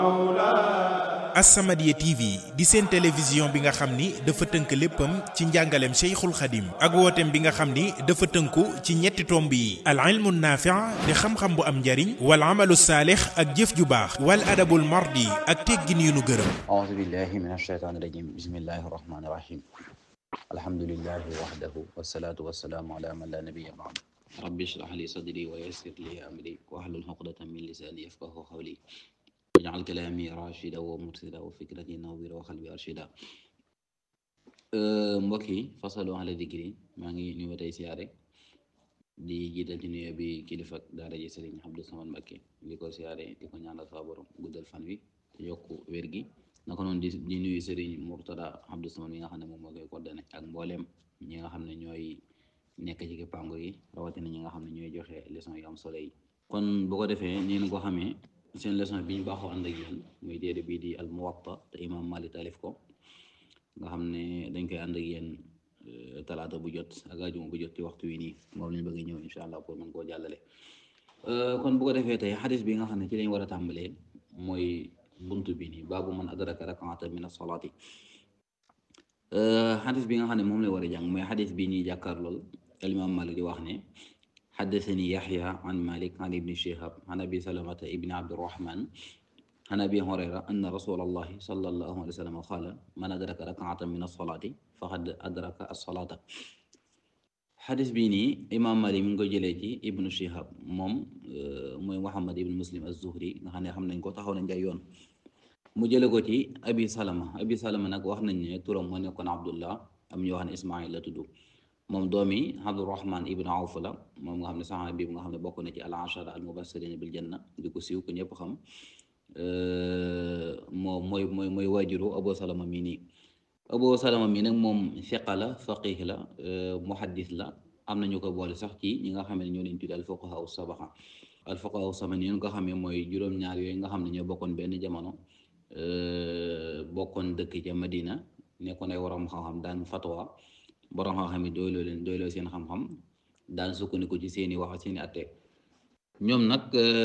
As-Samadiyya TV di seen télévision bi nga xam ni dafa tënk léppam ci njàngaleem Cheikhul Khadim ak wooteem bi nga xam ni dafa tënku ci ñetti tomb yi al ilmu naafi' di xam-xam bu am njariñ wal amalu saalix ak jëf ju baax wal adabul mardi ak teggin yu nu gërëm أعوذ بالله من الشيطان الرجيم بسم الله الرحمن الرحيم الحمد لله وحده والصلاة والسلام على من لا نبي بعد رب اشرح لي صدري ويسر لي أمري واحلل عقدة من لساني يفقه قولي واجعل كلامي راشدا ومرشدا وفكرتي نويرا وقلبي أرشدا mbokk yi fasalu ala dikri maa ngi nuyu tey siyaare di jiital ci nuyoo bi kilifa daara ji Sëriñ Abdou Samad Mbakke di ko siyaare di ko ñaanal fa borom guddal fan wi te yokku wér gi naka noonu di di nuyu Sëriñ Murtada Abdou Samad mi nga xam ne moom moo koy coordonné ak mbooleem ñi nga xam ne ñooy nekk ci kippaango yi rawatina ñi nga xam ne ñooy joxe leçon yu am solo yi kon bu ko defee ni ko xamee seen leçon bi ñu baaxoo ànd ak yéen muy téere bii di al Muwatta te imam Malik taalif ko nga xam ne dañ koy ànd ak yéen talaata bu jot ak ajuma bu jot ci waxtu wi nii moom lañ bëgg ñëw incha allah pour mën koo jàllale kon bu ko defee tey xadis bi nga xam ne ci lañ war a tàmbalee mooy buntu bi nii baabu man adraka rakaata min as-salaati xadis bi nga xam ne moom lay war a jàng mooy xadis bi ñuy jàkkaar lool imam Malik di wax ne xaddasani yaxya an malik an ibni shihab an abi salamata ibni abdirahman an abi hurayra anna rasulallahi sallallahu alayhi wa sallam qaala man adraka rakaatan min as-salaati faqad adraka as-salaata xadis bii nii imam malik mi ngi ko jëlee ci ibnu shihab moom mooy muhammad ibnu muslim az-zuhri nga xam ne xam nañ ko taxaw nañ ay yoon mu jële ko ci abi salama abi salama nag wax nañ ne turam moo nekkoon abdullah am ñu wax ne ismail la tudd moom doomi abdurahman ibnu awf la moom nga xam ne saxaaba bi nga xam ne bokk na ci al ashara al mubassirina bil janna di ko siiw ko ñëpp xam moo mooy mooy mooy waajuru abu salama mii nii abu salama mii nag moom fiqa la faqih la muhaddis la am nañu ko boole sax ci ñi nga xam ne ñoo leen tudd al fuqaha sabaxa al fuqaha sama ni nga xamee mooy juróom-ñaar yooyu nga xam ne ñoo bokkoon benn jamono bokkoon dëkk ca Madina nekkoon ay waroom xam-xam daan fatwa borom xam-xam yi doyloo leen doyloo seen xam-xam daan sukkandiku ci seeni wax seeni atte ñoom nag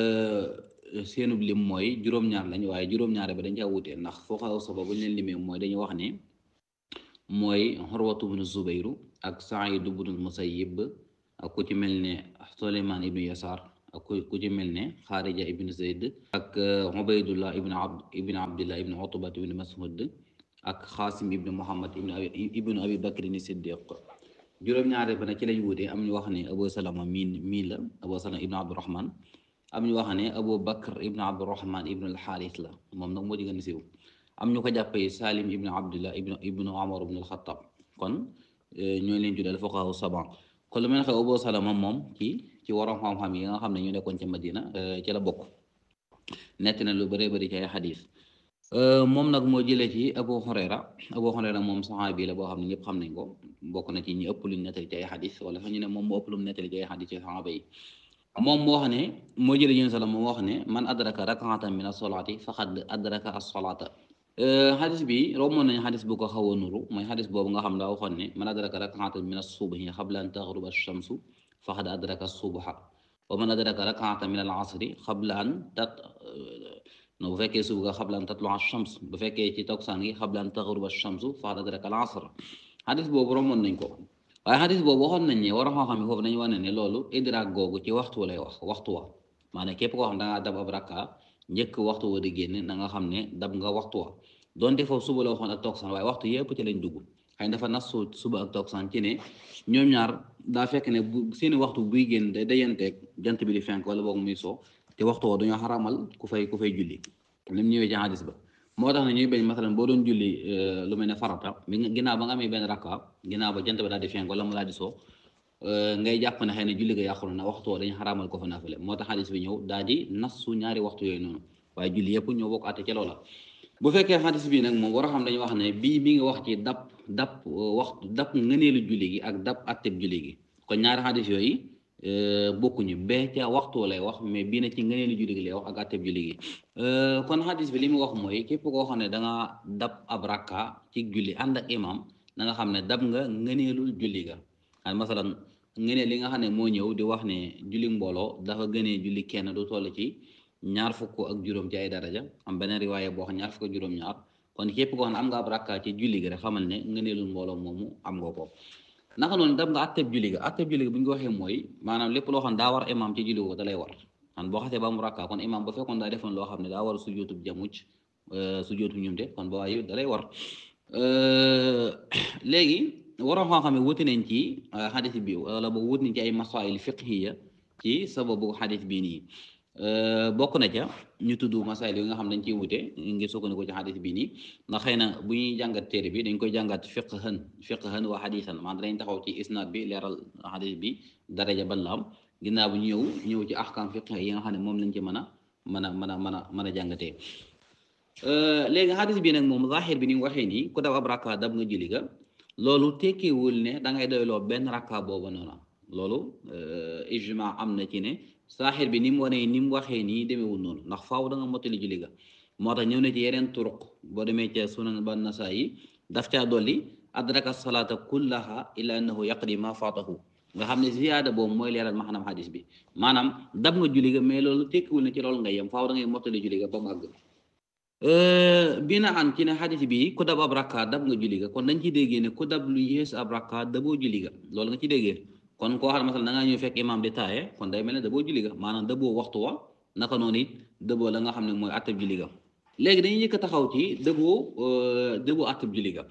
seenub lim mooy juróom-ñaar lañ waaye juróom-ñaar ba dañ caa wutee ndax fuqahaa saba bu ñu leen limee mooy dañuy wax ne mooy Urwatu bnu Zubayru ak Saïd bnu Musayyib ak ku ci mel ne Suleymaan ibnu Yasaar ak ku ci mel ne Xaarija ibnu Zayd ak Ubaydullah ibnu Abd ibnu Abdillah ibnu Utba ibnu Mas'ud ak Xaasim ibnu Muhammad ibnu abi ibnu Abi Bakr ni Siddiq juróom-ñaar ba nag ci lañ wutee am ñu wax ne Abu Salama mii mii la Abu Salama ibnu Abdurahman am ñu wax ne Abu Bakr ibnu Abdurahman ibnu al-Xaaris la moom nag moo ci gën a siiw am ñu ko jàppee Salim ibnu Abdullah ibnu ibnu Umar ibnu al-Xattab kon ñooy leen tuddee fuqahaa saba kon lu mel ne xew Abu Salama moom ci ci waroom xam-xam yi nga xam ne ñu nekkoon ca Madina ci la bokk nett na lu bëree bëri ci ay xadis moom nag moo jëlee ci Abu Hurayra Abu Hurayra moom saxaabi la boo xam ne ñëpp xam nañ ko bokk na ci ñi ëpp luñ nettali ci ay xadis wala sax ñu ne moom moo ëpp lu mu nettali ci ay xadis ci saxaaba yi moom moo wax ne moo jëlee yéen sala moom wax ne man adraka rakaatan min as-salaati faqad adraka as-salaata xadis bi rommoon nañ xadis bu ko xaw a nuru mooy xadis boobu nga xam daa waxoon ne man adraka rakaatan min as-subhi qabla an taghruba ash-shamsu faqad adraka as-subha wa man adraka rakaatan min al-asri qabla an tat no bu fekkee suba qabla an tatlu'a ash-shams bu fekkee ci takkusaan gi qabla an taghruba ash-shamsu faqad adraka al-asr xadis boobu rommoon nañ ko waaye xadis boobu waxoon nañ ne war a xam-xam yi foofu dañu wane ne loolu idraak googu ci waxtu lay wax waxtu wa maanaam képp koo xam da ngaa dab ab rakka njëkk waxtu wa di génn na nga xam ne dab nga waxtu wa donte foofu suba la waxoon ak takkusaan waaye waxtu yëpp ci lañ dugg xëy dafa nas suba ak takkusaan ci ne ñoom ñaar daa fekk ne bu seeni waxtu buy génn day dayanteeg jant bi di fenk wala boog muy soo te waxtu wa dañoo xaramal ku fay ku fay julli lim ñëwee ci xadis ba moo tax ne ñuy bañ masalan boo doon julli lu mel ne farata bi ginnaaw ba nga amee benn rakka ginnaaw ba jant ba daal di fenk wala mu daal di soo ngay jàpp ne xëy na julli ga yàqulu na waxtu wa dañu xaraamal ko fa naafale moo tax xadis bi ñëw daal di nasu ñaari waxtu yooyu noonu waaye julli yëpp ñoo bokk àtte ca loola bu fekkee xadis bi nag moom war a xam dañuy wax ne bii mi ngi wax ci dab dab waxtu dab ngëneelu julli gi ak dab atteb julli gi kon ñaari xadis yooyu bokkuñu bee ca waxtu lay wax mais bii na ci ngëneelu julli gi lay wax ak atteb julli gi kon xadis bi li mu wax mooy képp koo xam ne da nga dab ab rakka ci julli ànd ak imam na nga xam ne dab nga ngëneelul julli ga xan masalan ngëneel li nga xam ne moo ñëw di wax ne julli mbooloo dafa gënee julli kenn du toll ci ñaar fukk ak juróom ci ay daraja am beneen riwaaya boo xam ñaar fukk ak juróom-ñaar kon képp koo xam ne am nga ab rakka ci julli gi rek xamal ne ngëneelul mbooloo moomu am nga ko naka noonu dam nga atteb julli ga atteb julli ga bu ñu ko waxee mooy maanaam lépp loo xam ne daa war imam ci julli ko da lay war kon boo xasee ba mu rakka kon imam ba fekkoon daa defoon loo xam ne daa war sujjóotub jamuj sujjóotu ñumte kon ba waaye da lay war léegi waroon xam-xam ne wuti nañ ci xadis bi wala ba wut nañ ci ay masail fiqhiya ci sababu xadis bii nii bokk na ca ñu tudd masail yi nga xam dañ ciy wute ngir sukkandiku ci xadis bii nii ndax xëy na bu ñuy jàngat téere bi dañ koy jàngat fiqhan fiqhan wa xadisan maanaam dañ taxaw ci isnaad bi leeral xadis bi daraja ban la am ginnaaw bu ñëw ñëw ci ahkam fiqh yi nga xam ne moom lañ ci mën a mën a mën a mën a mën a jàngatee léegi xadis bi nag moom zahir bi ni mu waxee nii ku dab ab rakka dab nga julli ga loolu tekkiwul ne da ngay doyloo benn rakka boobu noonu loolu ijma am na ci ne zahir bi ni mu wanee ni mu waxee nii demeewul noonu ndax faaw da nga mottali julli ga moo tax ñëw na ci yeneen turuq boo demee ca sunan ba nasaa yi daf caa dolli adraka salata kullaha illa annahu yaqdi ma faatahu nga xam ne ziyaada boobu mooy leeral maanaam xadis bi maanaam dab nga julli ga mais loolu tekkiwul ne ci loolu nga yem faaw da ngay mottali julli ga ba mu àgg bi na an ci ne xadis bi ku dab ab rakka dab nga julli ga kon dañ ci déggee ne ku dab lu yées ab rakka daboo julli ga loolu nga ci déggee kon koo xam ne masal da ngaa ñëw fekk imam di taaye kon day mel ne daboo julli ga maanaam daboo waxtu wa naka noonu it daboo la nga xam ne mooy attab julli ga léegi dañuy yëkk taxaw ci daboo daboo attab julli ga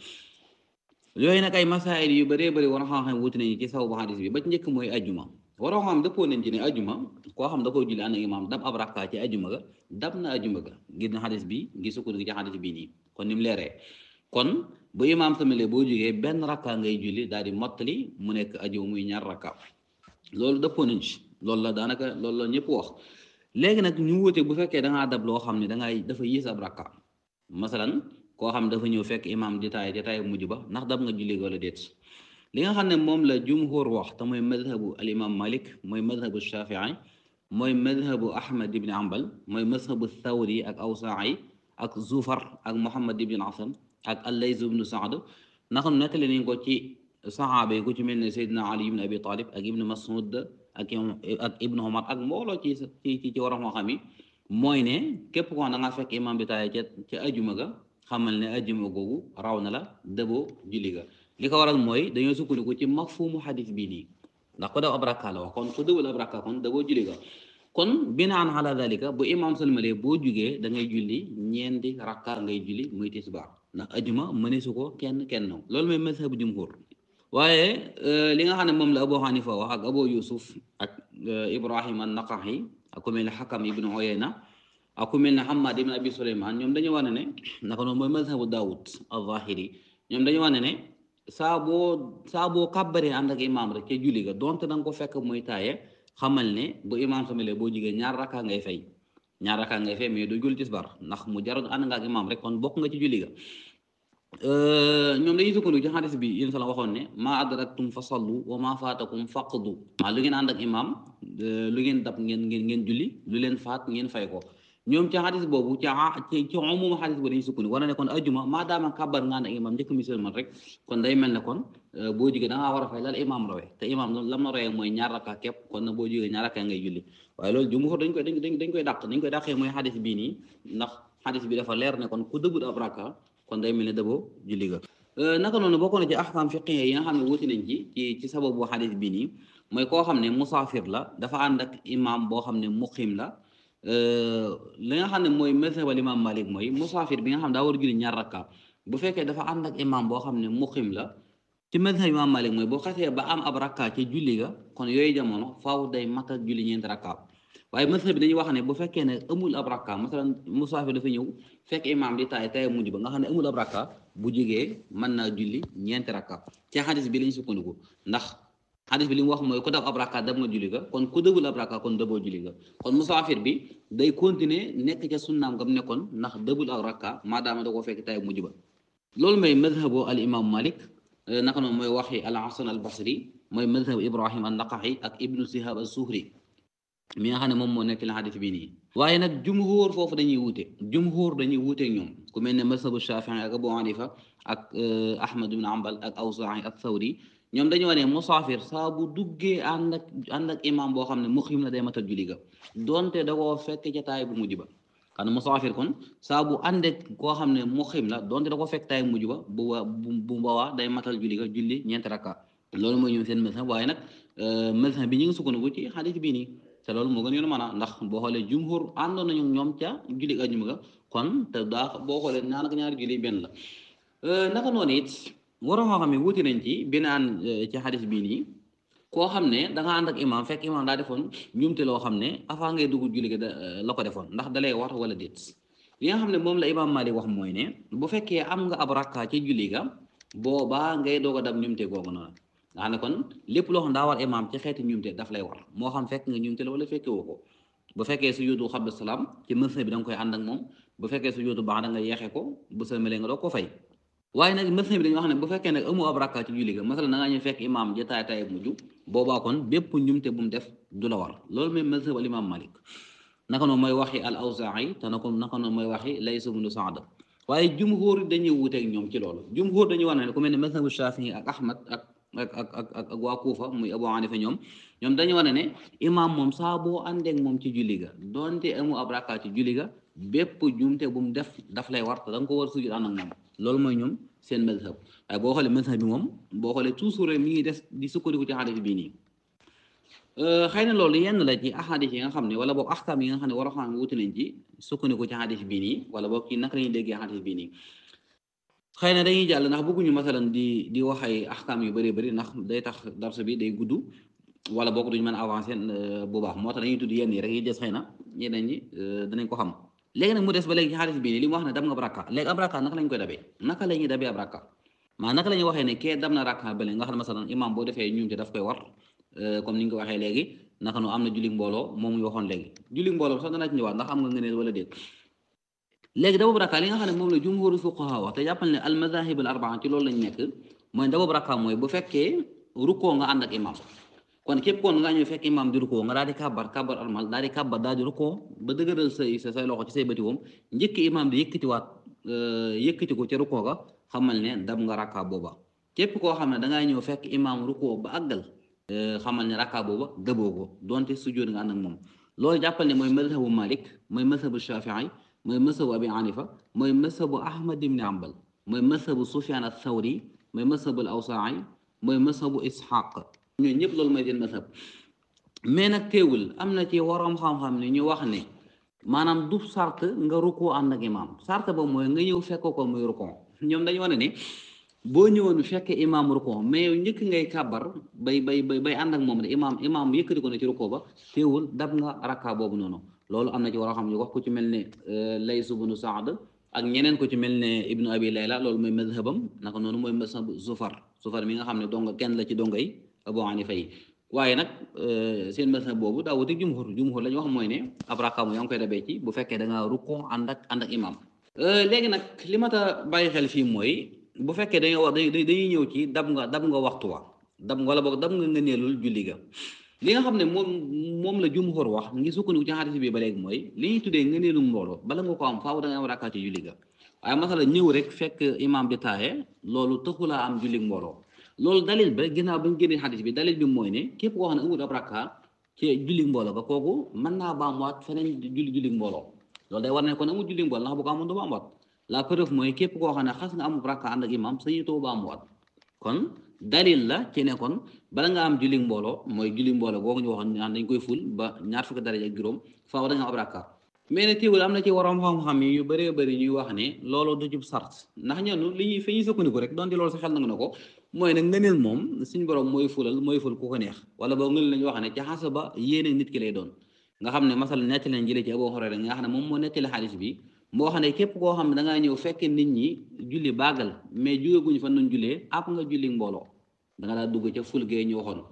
yooyu nag ay masaayil yu bëree bëri war a xam-xam wuti nañu ci sababu xadis bi ba ci njëkk mooy ajuma waroo xam dëppoo nañ ci ne ajuma koo xam da koy julli ànd ak imaam dab ab rakka ci ajuma ga dab na ajuma ga ngir na xadis bi ngir sukkandiku ci xadis bii nii kon ni mu leeree kon bu imaam samalee boo jógee benn rakka ngay julli daal di mottali mu nekk ajuma muy ñaar rakka loolu dëppoo nañ ci loolu la daanaka loolu la ñëpp wax léegi nag ñu wute bu fekkee da ngaa dab loo xam ne da ngay dafa yées ab rakka masalan koo xam dafa ñëw fekk imaam di taay di taay mujj ba ndax dab nga julli wala déet li nga xam ne moom la jumhur wax te mooy madhabu al imam malik mooy madhabu shafii mooy madhabu ahmad ibn ambal mooy madhabu thawri ak awsaa'i ak zufar ak muhammad ibn asam ak allays ibn saad naka nettali nañ ko ci saxaaba yi ku ci mel ne seydina ali ibn abi talib ak ibn masud ak ak ibn omar ak mbooloo ci ci ci waram xam yi mooy ne képp ko da nga fekk imam bi taay ca ca ajuma ga xamal ne ajuma googu raw na la dëboo julli ga li ko waral mooy dañoo sukkandiku ci mafhumu xadis bii nii ndax ko daw ab rakka la wax kon ku dëwul ab rakka kon dëboo julli ga kon binaan ala dalika bu imam salmalee boo jugee da ngay julli ñeenti rakka ngay julli muy tisbaar ndax ajuma mëneesu ko kenn kenn loolu mooy mazhabu jumhur waaye li nga xam ne moom la Abu Hanifa wax ak Abu Yusuf ak Ibrahim an-Naqahi ak ku mel ne Hakam ibn Uyayna ak ku mel ne Hamad ibn Abi Suleyman ñoom dañu wane ne naka noonu mooy mazhabu Daawud az-Zahiri ñoom dañu wane ne saa boo saa boo kàbbaree ànd ak imaam rek ca julli ga donte da nga ko fekk muy taaye xamal ne bu imaam samalee boo jigee ñaar rakka ngay fay ñaar rakka ngay fay mais du julli tisbar ndax mu jarul ànd nga ak imaam rek kon bokk nga ci julli ga ñoom dañuy sukkandiku ci xadis bi yéen sala waxoon ne maa adraktum fa sallu wa maa faatakum faqdu maa lu ngeen ànd ak imaam lu ngeen dab ngeen ngeen ngeen julli lu leen faat ngeen fay ko ñoom ci xadis boobu ci ci ci umuma xadis boobu dañuy sukkandiku war na ne kon ajuma maa daama kàbbar nga ànd ak imaam njëkk mi sëlmal rek kon day mel ne kon boo jigee da ngaa war a fay lal imaam rawee te imaam lam na rawee mooy ñaar rakka képp kon nag boo jigee ñaar rakka ngay julli waaye loolu jumhur dañ koy dañ dañ koy dàq dañ koy dàqee mooy xadis bii nii ndax xadis bi dafa leer ne kon ku dëbbut ab rakka kon day mel ne dëboo julli ga naka noonu bokk na ci ahkam fiqhiyya yi nga xam ne wuti nañ ci ci ci sababu xadis bii nii mooy koo xam ne musaafir la dafa ànd ak imaam boo xam ne muqim la li nga xam ne mooy mazhab al imam malik mooy musaafir bi nga xam ne daa war a julli ñaar rakka bu fekkee dafa ànd ak imam boo xam ne muqim la ci mazhab imam malik mooy boo xasee ba am ab rakka ci julli ga kon yooyu jamono faaw day matal julli ñeenti rakka waaye mazhab bi dañuy wax ne bu fekkee ne amul ab rakka masalan musaafir dafa ñëw fekk imam di taay taay mujj ba nga xam ne amul ab rakka bu jógee mën naa julli ñeenti rakka ci xadis bi lañ sukkandiku ndax xadis bi li mu wax mooy ku dab ab rakka dab nga julli ga kon ku dëbul ab rakka kon dëboo julli ga kon musaafir bi day continuer nekk ca sunnaam nga mu nekkoon ndax dëbul ab rakka maadaama da koo fekk tay mujj ba loolu mooy madhabu al imam malik naka noonu mooy waxi al hasan al basri mooy madhabu ibrahim an naqaxi ak ibnu sihab al suhri mi nga xam ne moom moo nekk la xadis bi nii waaye nag jumhur foofu dañuy wuute jumhur dañuy wuute ñoom ku mel ne madhabu shafii ak abu hanifa ak ahmad ibn ambal ak awzaa'i ak thawri ñoom dañu wane musaafir saa bu duggee ànd ak ànd ak imam boo xam ne muqim la day matal julli ga donte da koo fekk ca taay bu mujj ba xam ne musaafir kon saa bu ànd ak koo xam ne muqim la donte da koo fekk taay bu mujj ba bu bu boobaa day matal julli ga julli ñeenti rakka loolu mooy ñoom seen mazhab waaye nag mazhab bi ñu ngi sukkandiku ci xadis bii nii te loolu moo gën yoonu mën a ndax boo xoolee jumhur àndoon nañu ñoom ca julli ajuma ga kon te daa boo xoolee ñaar ak ñaari julli benn la naka noonu it waroo xam ne wuti nañ ci binaan ci xadis bii nii koo xam ne da nga ànd ak imam fekk imam daa defoon njumte loo xam ne avant ngay dugg julli ga la ko defoon ndax dalay war wala déet li nga xam ne moom la imam Malik wax mooy ne bu fekkee am nga ab rakka ci julli ga boobaa ngay doog a dab njumte googu noonu nga xam ne kon lépp loo xam daa war imam ci xeeti njumte daf lay war moo xam fekk nga njumte la wala fekke woo ko bu fekkee su yóotu xabla salaam ci mësa bi da nga koy ànd ak moom bu fekkee su yóotu baax da nga yeexe ko bu sëlmalee nga doo ko fay waaye nag mësa bi dañu wax ne bu fekkee nag amu ab rakka ci julli ga masala da ngaa ñëw fekk imam ja taay taay mujj boobaa kon bépp njumte bu mu def du la war loolu mooy mësa al imam Malik naka noonu mooy waxi al Awzaa'i te naka naka noonu mooy waxi Layth ibn Sa'd waaye jumhur dañuy wuuteeg ñoom ci loolu jumhur dañuy wax ne ku mel ne mazhabu Shafii ak Ahmad ak ak ak ak ak ak waa Kuufa muy Abu Hanifa ñoom ñoom dañu wane ne imaam moom saa boo àndeek moom ci julli ga donte amu ab rakka ci julli ga bépp jumte bu mu def daf lay war te da nga ko war sujud ànd ak moom loolu mooy ñoom seen mazhab waaye boo xoolee mazhab bi moom boo xoolee toujours rek mi ngi des di sukkandiku ci xadis bii nii xëy na loolu yenn la ci ahadis yi nga xam ne wala boog axkaam yi nga xam ne war a xam wuti nañ ci sukkandiku ci xadis bii nii wala boog ci naka la ñuy déggee xadis bii nii xëy na dañuy jàll ndax bëgguñu masalan di di wax ay axkaam yu bëree bëri ndax day tax darsu bi day gudd wala boog duñu mën a avancer bu baax moo tax dañuy tudd yenn yi rek yi des xëy na ñeneen ñi danañ ko xam léegi nag mu des ba léegi ci xadis bii nii li mu wax ne dab nga ab rakka léegi ab rakka naka lañ koy dabee naka la ñuy dabee ab rakka maa naka la ñuy waxee ne kee dab na rakka bële nga xam ne masalan imam boo defee ñuumte daf koy war comme ni ñu ko waxee léegi naka nu am na julli mbooloo moom ñu waxoon léegi julli mbooloo sax dana ci ñëwaat ndax am nga ngëneel wala déet léegi daboobu rakka li nga xam ne moom la jumhuru fuqaha wax te jàppal ne al madahib al arbaa ci loolu lañ nekk mooy daboobu rakka mooy bu fekkee rukkoo nga ànd ak imam kon képp koon nga ñëw fekk imam di rukkoo nga daal di kàbbar kàbbar almal daal di kàbbar daal di rukkoo ba dëgëral say sa say loxo ci say bëti woom njëkk imam di yëkkatiwaat yëkkati ko ca rukkoo ga xamal ne dab nga rakka booba képp koo xam ne dangaa ñëw fekk imam rukkoo ba àggal xamal ne rakka booba dëboo ko donte sujjóot nga ànd ak moom loolu jàppal ne mooy mazhabu Malik mooy mazhabu Shafii mooy mazhabu Abi Hanifa mooy mazhabu Ahmad ibn Hanbal mooy mazhabu Sufyan ath-Thawri mooy mazhabu al-Awzaa'i mooy mazhabu Ishaq ñooñu ñëpp loolu mooy seen mazhab mais nag teewul am na ci waroom xam-xam ne ñu wax ne maanaam du sart nga rukkoo ànd ak imaam sart ba mooy nga ñëw fekk ko muy rukkoo ñoom dañu wane ne boo ñëwoon fekkee imaam rukkoo mais yow njëkk ngay kàbbar bay bay bay bay ànd ak moom ne imaam imaam yëkkati ko ne ci rukkoo ba teewul dab nga rakka boobu noonu loolu am na ci waroom xam ñu wax ku ci mel ne Layth ibn Sa'd ak ñeneen ko ci mel ne Ibnu Abi Layla loolu mooy mazhabam naka noonu mooy mazhab Zufar Zufar mi nga xam ne donga kenn la ci donga yi Abu Hanifa yi waaye nag seen mazhab boobu daa wuti jumhur jumhur la ñu wax mooy ne ab rakka yaa ngi koy dabee ci bu fekkee da ngaa rukkoo ànd ak ànd ak imaam léegi nag li ma ta bàyyi xel fii mooy bu fekkee dañoo wax dañuy ñëw ci dab nga dab nga waxtu wa dab wala boog dab nga ngëneelul julli ga li nga xam ne moom moom la jumhur wax ngi sukkandiku ci xadis bi ba léegi mooy li ñuy tuddee ngëneelu mbooloo bala nga ko am faaw da nga am rakkaati julli ga waaye masala ñëw rek fekk imaam di taaye loolu taxulaa am julli mbooloo loolu dalil ba ginnaaw ba ñu génnee xadis bi dalil bi mooy ne képp koo xam ne amul ab rakka ci julli mbooloo ga kooku mën naa baamuwaat feneen julli julli mbooloo loolu day war ne kon amul julli mbooloo ndax bu ko amoon du baamuwaat la preuve mooy képp koo xam ne xas nga amul rakka ànd ak imaam sañu too baamuwaat kon dalil la ci ne kon bala nga am julli mbooloo mooy julli mbooloo googu ñu waxoon naan dañ koy ful ba ñaar fukki daraja ak juróom faaw da nga am ab rakka mais ne teewul am na ci waroom xam-xam yi yu bëree bëri ñuy wax ne loolu du jub sart ndax ñenn li ñuy fi ñuy sukkandiku rek donte loolu sa xel nangu na ko mooy ne ngëneel moom suñu borom mooy fulal mooy ful ku ko neex wala boo ngëneel lañu wax ne ca xasa ba yéene nit ki lay doon nga xam ne masal nettali leen jëlee ci Abu Hurayra nga xam ne moom moo nettali xaalis bi moo xam ne képp koo xam ne da ngaa ñëw fekk nit ñi julli baagal mais jógeguñu fan nañ jullee ab nga julli mbooloo da nga daa dugg ca ful gee ñu waxoon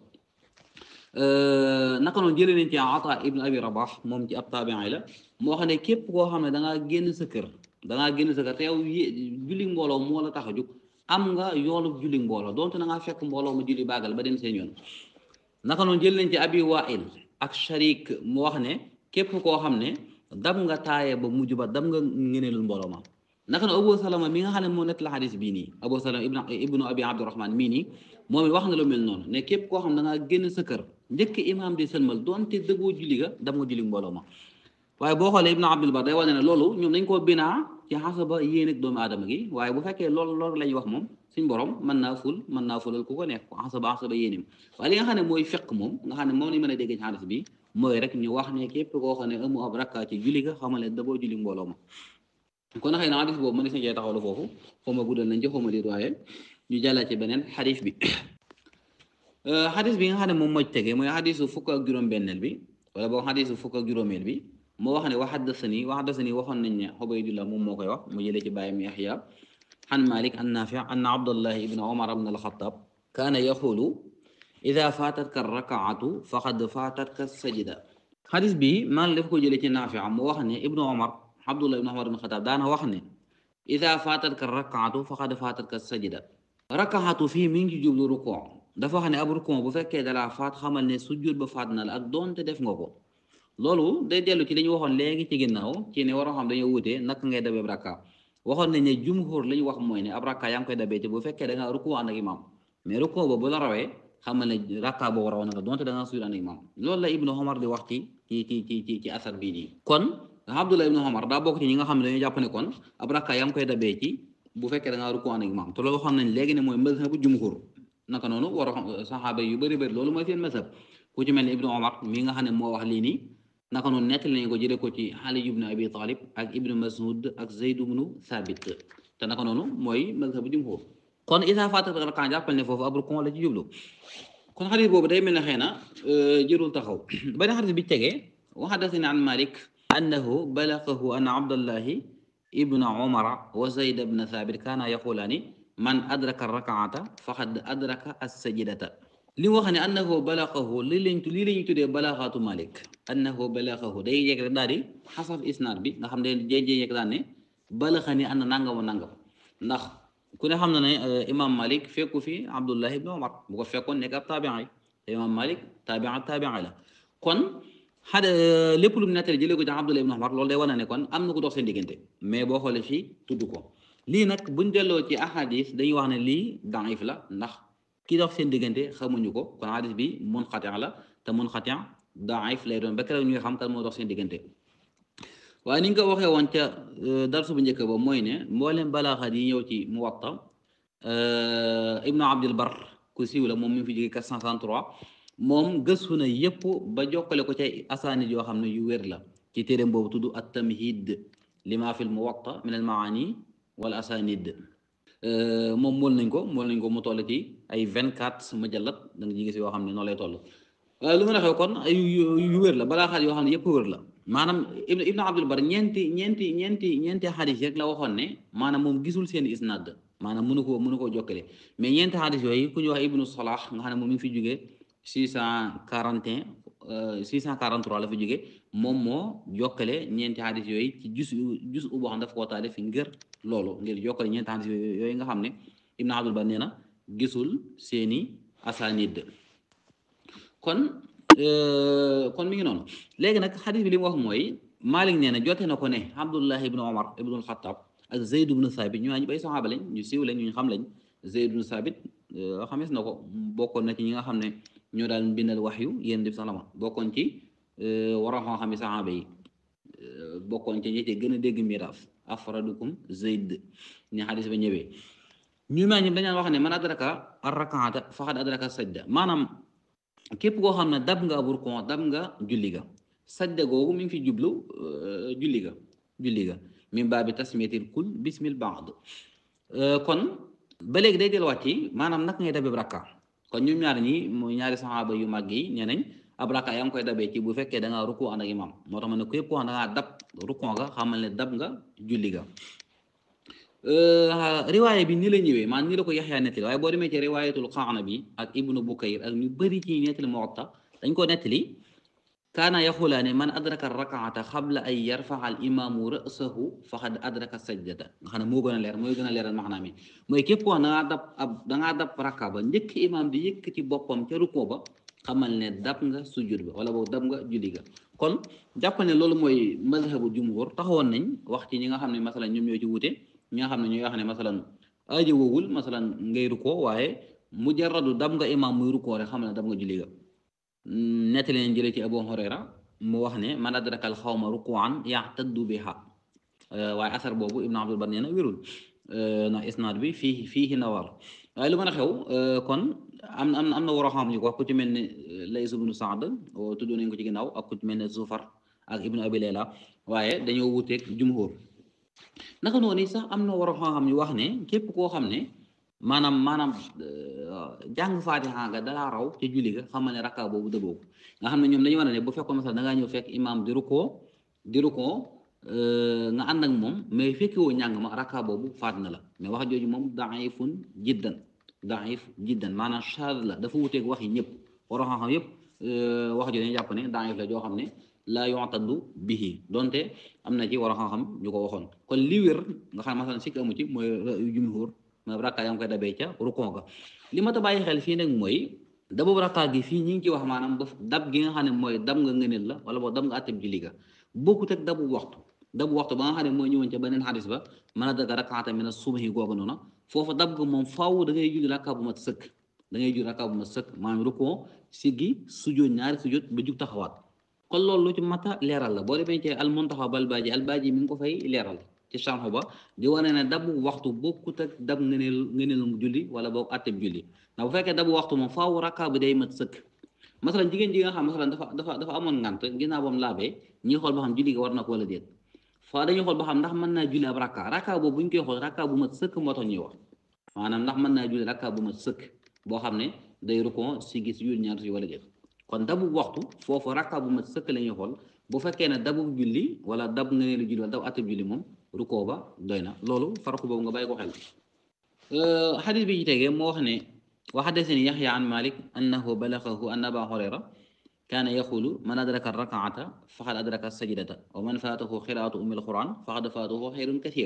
naka noonu jëlee nañ ci Ata ibn Abi Rabah moom ci ab taabiin la moo xam ne képp koo xam ne da ngaa génn sa kër da ngaa génn sa kër te yow julli mbooloo moo la tax a jóg am nga yoolu julli mbooloo donte da ngaa fekk mbooloo mu julli baagal ba dem seen yoon naka noonu jëlee nañ ci Abi Wail ak Sharik mu wax ne képp koo xam ne dam nga taaye ba mujj ba dam nga ngëneelul mbooloo ma naka na Abu Salama mi nga xam ne moo nett la xadis bii nii Abu Salama ibnu ibnu abi Abdurahman mii nii moom it wax na lu mel noonu ne képp koo xam da ngaa génn sa kër njëkk imaam di sëlmal doonte dëggoo julli ga dam nga julli mbooloo ma waaye boo xoolee ibnu Abdul Bar day wane ne loolu ñoom dañ koo binaa ci xasaba yéen ak doomu aadama gi waaye bu fekkee loolu loolu la ñuy wax moom suñ borom mën naa ful mën naa fulal ku ko neex xasaba xasaba yéenim waaye li nga xam ne mooy fiq moom nga xam ne moom lañ mën a dégg ci xadis bi mooy rek ñu wax ne képp koo xam ne amu ab rakka ci julli ga xamal ne daboo julli mbooloo ma kon xëy na xadis boobu mën na cee taxawlu foofu xaw ma guddal nañ ci xaw ma liir waaye ñu jàllale ci beneen xadis bi xadis bi nga xam ne moom moo tege mooy xadisu fukk ak juróom-benneel bi wala boog xadisu fukk ak juróomeel bi moo wax ne wa haddasani wa haddasani waxoon nañ ne Ubaydullah moom moo koy wax mu jëlee ci bàyyam Yaxya an Malik an Nafi anna Abdullah ibn Umar ibn al-Khattab kaana yaxulu ida faatatka rakaatu faqad faatatka sajida xadis bi Malik dafa ko jëlee ci Nafi mu wax ne ibnu Umar Abdullah ibn Umar ibn al-Khattab daana wax ne ida faatatka rakaatu faqad faatatka sajida rakaatu fii mi ngi jublu rukoo dafa wax ne ab rukoo bu fekkee dalaa faat xamal ne sujjóot ba faat na la ak doonte def nga ko loolu day dellu ci li ñu waxoon léegi ci ginnaaw ci ne waroo xam dañoo wutee naka ngay dabee rakka waxoon nañ ne jumhur li ñu wax mooy ne ab rakka yaa ngi koy dabee ci bu fekkee da ngaa rukoo ànd ak imam mais rukoo ba bu la rawee xamal ne rakka boo raw na nga donte da ngaa sujjóot ànd ak imam loolu la Ibnu Umar di wax ci ci ci ci ci ci asar bii nii kon Abdullah ibnu Umar daa bokk ci ñi nga xam ne dañoo jàpp ne kon ab rakka yaa ngi koy dabee ci bu fekkee da ngaa rukoo ànd ak imam te loolu waxoon nañ léegi ne mooy mazhabu jumhur naka noonu war a xam saxaaba yu bëri bëri loolu mooy seen mazhab ku ci mel ne Ibnu Umar mi nga xam ne moo wax lii nii naka noonu nettali nañ ko jëlee ko ci Ali ibnu Abi Talib ak Ibnu Mas'ud ak Zayd ibnu Thabit te naka noonu mooy mazhabu jumhur kon isa faataka rakaa jàppal ne foofu ab rukon la ci jublu kon xadis boobu day mel ne xëy na jërul taxaw beneen xadis bi tegee wa haddathani an Malik annahu balaghahu anna Abdallahi ibna Umara wa Zayd ibna Thabit kaana yaqulaani man adraka rakaata faqad adraka as-sajdata li mu wax ne annahu balaghahu li lañ lii la ñuy tuddee balaxaatu Malik annahu balaghahu day yegg rek daal di xasaf isnaad bi nga xam ne jéejee yegg daal ne balaxani ànd nangam nangam ndax ku ne xam na ne imam Malik fekku fi Abdullah ibn Umar bu ko fekkoon nekk ab taabiin yi te imam Malik taabiin taabiin la kon xada lépp lu mu nettali jëlee ko ci Abdullah ibn Umar loolu day wane ne kon am na ko dox seen diggante mais boo xoolee fii tudd ko lii nag buñ delloo ci ahadis dañuy wax ne lii daif la ndax ki dox seen diggante xamuñu ko kon hadis bi munqati la te munqati daif lay doon ba keroog ñuy xam kan moo dox seen diggante waaye ni nga ko waxee woon ca darsu bu njëkk ba mooy ne mboolem balaaxaat yi ñëw ci Muwatta Ibnu Abdil Bar ku siiw la moom mi ngi fi jóge 463 moom gëstu na yépp ba jokkale ko ca asaanid yoo xam ne yu wér la ci téeréem boobu tudd at-Tamhid lima fil Muwatta min al maani wala asaanid moom mool nañ ko mool nañ ko mu toll ci ay vingt quatre mujallat da nga gis yoo xam ne noonu lay toll waaye lu ma waxee kon ay yu wér la balaa xaat yoo xam ne yëpp wér la maanaam ibnu abdul bar ñeenti ñeenti ñeenti ñeenti xadis rek la waxoon ne maanaam moom gisul seen isnad maanaam mënu koo mënu koo jokkale mais ñeenti xadis yooyu ku ñu wax ibnu salah nga xam ne moom mi ngi fi jógee six cent quarante et un six cent quarante trois la fi jógee moom moo jokkale ñeenti xadis yooyu ci jus jus u boo xam daf koo taalif ngir loolu ngir jokkale ñeenti xadis yooyu nga xam ne ibnu abdul bar nee na gisul seeni asanid kon kon mi ngi noonu léegi nag xadis bi li mu wax mooy Malik nee na jote na ko ne Abdullah ibnu Omar ibnu Xattaab ak Zayd ibnu Thabit ñu ñu bay saxaaba lañ ñu siiw lañ ñu xam lañ Zayd ibnu Thabit xamees na ko bokkoon na ci ñi nga xam ne ñoo daan bindal waxyu yéen def salama bokkoon ci waroon xam xam saxaaba yi bokkoon ci ñi ci gën a dégg miraas afradukum Zayd ni xadis ba ñëwee ñu ma ñëpp dañaan wax ne man adraka ar-rakaata faqad adraka sajda maanaam képp koo xam ne dab nga ab rukon dab nga julli ga sajda googu mi ngi fi jublu julli ga julli ga min baabi tasmiyatil kul bismil baad kon ba léegi day delluwaat ci maanaam naka ngay dabee rakka kon ñoom ñaar ñi mooy ñaari saxaaba yu mag yi nee nañ ab rakka yaa ngi koy dabee ci bu fekkee da ngaa rukon ànd ak imam moo tax ma ne képp koo xam da ngaa dab rukon ga xamal ne dab nga julli ga riwaaya bi ni la ñëwee maanaam ni la ko yaxyaa nettali waaye boo demee ci riwaayatul Qanabi ak ibnu Bukayr ak ñu bëri ci nettali Muwatta dañ ko nettali kaana yaxulaane man adraka rakaata xabla ay yarfaxa al imaamu ra'sahu faqad adraka sajdata nga xam ne moo gën a leer mooy gën a leeral maxnaa mi mooy képp koo dangaa dab ab dangaa dab rakka ba njëkk imaam di yëkkati boppam ca rukkoo ba xamal ne dab nga sujud ba wala boobu dab nga julli ga kon jàpp ne loolu mooy mazhabu jumhur taxawoon nañ wax ci ñi nga xam ne masala ñoom ñoo ci wute ñi nga xam ne ñuy wax ne masalan aajo woowul masalan ngay rukkoo waaye mujarradu dab nga imaam muy rukkoo rek xam ne dab nga julli ga nettali leen jëlee ci Abu Hurayra mu wax ne man adraka al xawma rukuan yaxtaddu biha waaye asar boobu Ibn Abdul Bar nee na wérul na isnaad bi fii fii nawar waaye lu mën a xew kon am na am na war a xam ñu ko wax ku ci mel ne Lays ibnu Saad tudd nañ ko ci ginnaaw ak ku ci mel ne Zufar ak Ibnu Abi Layla waaye dañoo wuteeg jumhur naka noonu sax am na war a xam ñu wax ne képp koo xam ne maanaam maanaam jàng faatiha nga dalaa raw ca julli ga xam ne rakka boobu dëggoo ko nga xam ne ñoom dañu war ne bu fekkoon masal da ngaa ñëw fekk imaam di rukkoo di rukkoo nga ànd ak moom mais fekki woo ñàng ma rakka boobu faat na la mais wax jooju moom daifun jiddan daif jiddan maanaam chad la dafa wuteeg wax yi ñëpp war a xam yëpp wax jooju dañu jàpp ne daif la joo xam ne laa yu'taddu bihi donte am na ci war a xam ñu ko waxoon kon li wér nga xam ne masalan sikk amu ci mooy jumhur ma rakka yaa ngi koy dabee ca rukon ga li ma ta bàyyi xel fii nag mooy dabu rakka gi fii ñi ngi ci wax maanaam ba dab gi nga xam ne mooy dab nga ngëneel la wala boog dab nga atteb julli ga bokkut ak dabu waxtu dabu waxtu ba nga xam ne mooy ñëwoon ca beneen xadis ba mën a daga rakkaata mina subhi googu noonu foofu dab ga moom faaw da ngay julli rakka bu mat sëkk da ngay julli rakka bu mat sëkk maanaam rukon siggi sujjóot ñaari sujjóot ba jug taxawaat kon loolu lu ci mata leeral la boo demee ci al muntaxa bal baaji al baaji mi ngi ko fay leeral ci sànq ba di wane ne dabu waxtu bokkut ak dab ngëneel ngëneel mu julli wala boog atteb julli ndax bu fekkee dabu waxtu moom faaw rakka bi day mat sëkk masalan jigéen ji nga xam masalan dafa dafa dafa amoon ngant ginnaaw bam laabee ñi xool ba xam julli ga war na ko wala déet faa dañuy xool ba xam ndax mën naa julli ab rakka rakka boobu bu ñu koy xool rakka bu mat sëkk moo tax ñuy wax maanaam ndax mën naa julli rakka bu mat sëkk boo xam ne day rukon si gis yul ñaar si wala déet kon dabu waxtu foofu rakka bu mat sëkk la ñuy xool bu fekkee ne dabu julli wala dab ngëneelu julli wala dab atteb julli moom rukoo ba doy na loolu farqu boobu nga bàyyi ko xel xadis bi ci tegee moo wax ne wa xaddasani yaxya an malik annahu balagahu anna aba hurayra kaana yaqulu man adraka rakaata faqad adraka sajdata wa man faatahu xiraatu umil quran faqad faatahu xayrun kathir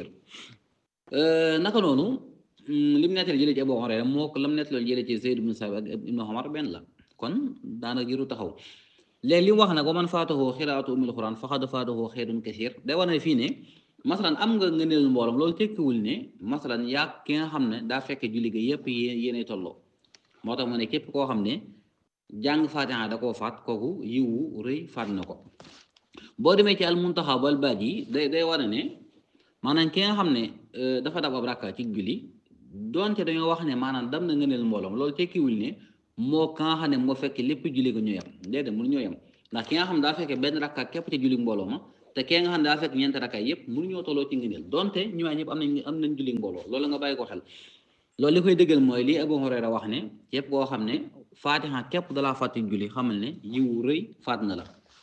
naka noonu lim nettali jëlee ci abu hurayra moo ko lam nettali jëlee ci zayd ibnu sabi ak ibnu omar benn la kon daanaka jëru taxaw léegi li mu wax nag wa man faatahu xiraatu umil quran faqad faatahu xayrun kathir day war ne fii ne masalan am nga ngëneel mbooloom loolu tekkiwul ne masalan yaa ki nga xam ne daa fekke julli ga yépp yéenay tolloo moo tax mu ne képp koo xam ne jàng faatiha da koo faat kooku yiwu rëy faat na ko boo demee ci almuntaxa bal baaj yi day day war ne maanaam ki nga xam ne dafa dab ab rakka ci julli donte dañoo wax ne maanaam dam na ngëneel mbooloom loolu tekkiwul ne moo ka nga xam ne moo fekk lépp julli ga ñoo yem déedéet mënu ñoo yem ndax ki nga xam ne daa fekke benn rakka képp ci julli mbooloo ma te kee nga xam ne daa fekk ñeenti rakka yëpp mënu ñoo tolloo ci ngëneel donte ñu waay ñëpp am nañ am nañ julli mbooloo loolu nga bàyyi ko xel loolu li koy dëggal mooy li Abu Hurayra wax ne képp koo xam ne faatiha képp dalaa fàtti julli xamal ne yiwu rëy faat na la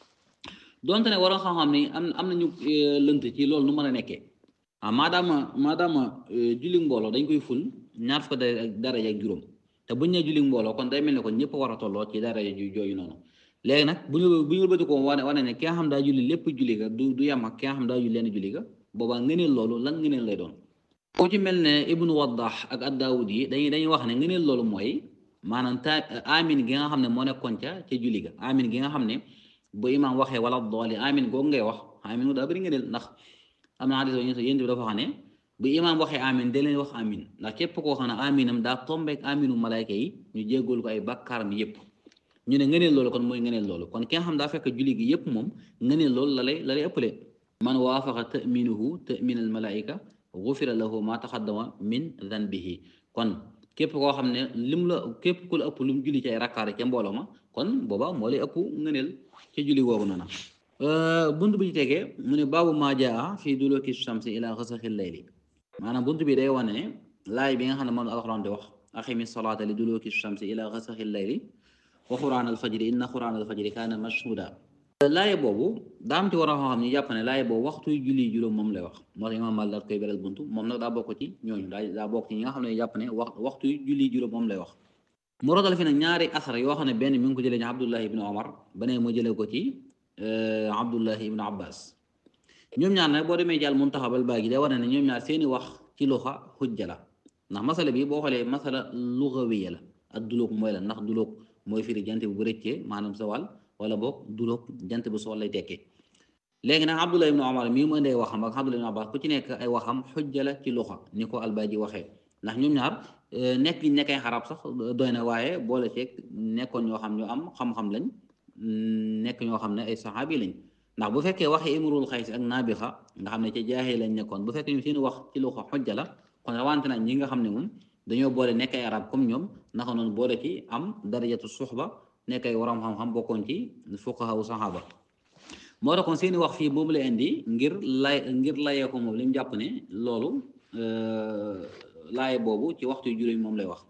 donte ne waroon xam-xam ne am am nañu lënt ci loolu nu mën a nekkee ah maadaama maadaama julli mbooloo dañ koy ful ñaar fukk daraja ak juróom te buñ ne julli mbooloo kon day mel ne kon ñëpp war a tolloo ci daraja ju jooyu noonu léegi nag bu ñu bu ñu bëti ko wane wane ne ki nga xam daa julli lépp julli ga du du yem ak ki nga xam daa julli leen julli ga boobaa ngëneel loolu lan ngëneel lay doon ku ci mel ne ibnu waddah ak ad-daawud yi dañuy dañuy wax ne ngëneel loolu mooy maanaam ta amin gi nga xam ne moo nekkoon ca ca julli ga amin gi nga xam ne bu imaam waxee wala dooli amin googu ngay wax amin daa bëri ngëneel ndax am na xadis yéen yéen bi dafa xam ne bu imaam waxee amin da leen wax amin ndax képp koo xam ne aminam daa tombeek aminu malayka yi ñu jéggool ko ay bakkaaram yépp ñu ne ngëneel loolu kon mooy ngëneel loolu kon ki nga xam daa fekk julli gi yépp moom ngëneel loolu la lay la lay ëppale man waafaqa taminuhu tamin al malaika gufira lahu ma taxaddama min danbihi kon képp koo xam ne lim la képp ku la ëpp lu mu julli ci ay rakkaar ca mbooloo ma kon booba moo lay ëpp ngëneel ca julli googu noonu bunt bi ci tegee mu ne baabu maa jaa fii duluki shamsi ila xasaxi layli maanaam bunt bi day wane ne laay bi nga xam ne moom alxuraan di wax aqimi salaata li duluki shamsi ila xasaxi layli wa xuraan alfajri inna xuraan alfajri kaana mashhuda laaye boobu daam ci war a xam ñu jàpp ne laaye boobu waxtu julli juróom moom lay wax moo tax imaam Maalik daal koy beral buntu moom nag daa bokk ci ñooñu daa daa bokk ci ñi nga xam ne jàpp ne wax waxtu julli juróom moom lay wax mu rotal fi nag ñaari asar yoo xam ne benn mi ngi ko jëlee ci Abdullahi ibn Omar beneen mu jëlee ko ci Abdullahi ibn Abbas ñoom ñaar nag boo demee jàll Muntaxa bal baa gi day war ne ñoom ñaar seeni wax ci luxa xujja la ndax masala bi boo xoolee masala lugawiya la ak dulóog mooy la ndax dulóog mooy firi jant bi bu rëccee maanaam sa wàll wala boog dulóog jant bi soo lay tekkee léegi nag Abdullah ibn Omar mii mu indee waxam ak Abdullah ibn Abbas ku ci nekk ay waxam xujja la ci luxa ni ko Albaji waxee ndax ñoom ñaar nekk liñ nekkay xarab sax doy na waaye boole ceeg nekkoon ñoo xam ñu am xam-xam lañ nekk ñoo xam ne ay saxaabi lañ ndax bu fekkee waxee imrul xays ak naabixa nga xam ne ca jaaxee lañ nekkoon bu fekkee ñu seen wax ci luxa xujja la kon rawante nañ ñi nga xam ne moom dañoo boole nekk ay arab comme ñoom naka noonu boole ci am darajatu suxba nekk ay waram xam-xam bokkoon ci fuqaha u saxaaba moo tax kon seeni wax fii boobu la indi ngir lay ngir layee ko moom li mu jàpp ne loolu laaye boobu ci waxtu yu juróomi moom lay wax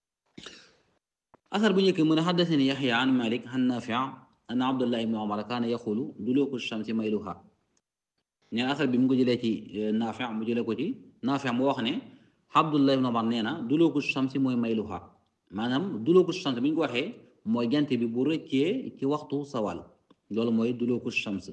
asar bu njëkk mu ne xaddasani yaxya an malik an nafia an abdullah ibni omar kaana yaxulu duluku shamsi mayluha neen asar bi mu ko jëlee ci nafia mu jëlee ko ci nafia mu wax ne abdullah ibni omar nee na duluku shamsi mooy mayluha maanaam duluku shamsi bu ñu ko waxee mooy jant bi bu rëccee ci waxtu sawal loolu mooy duluku shams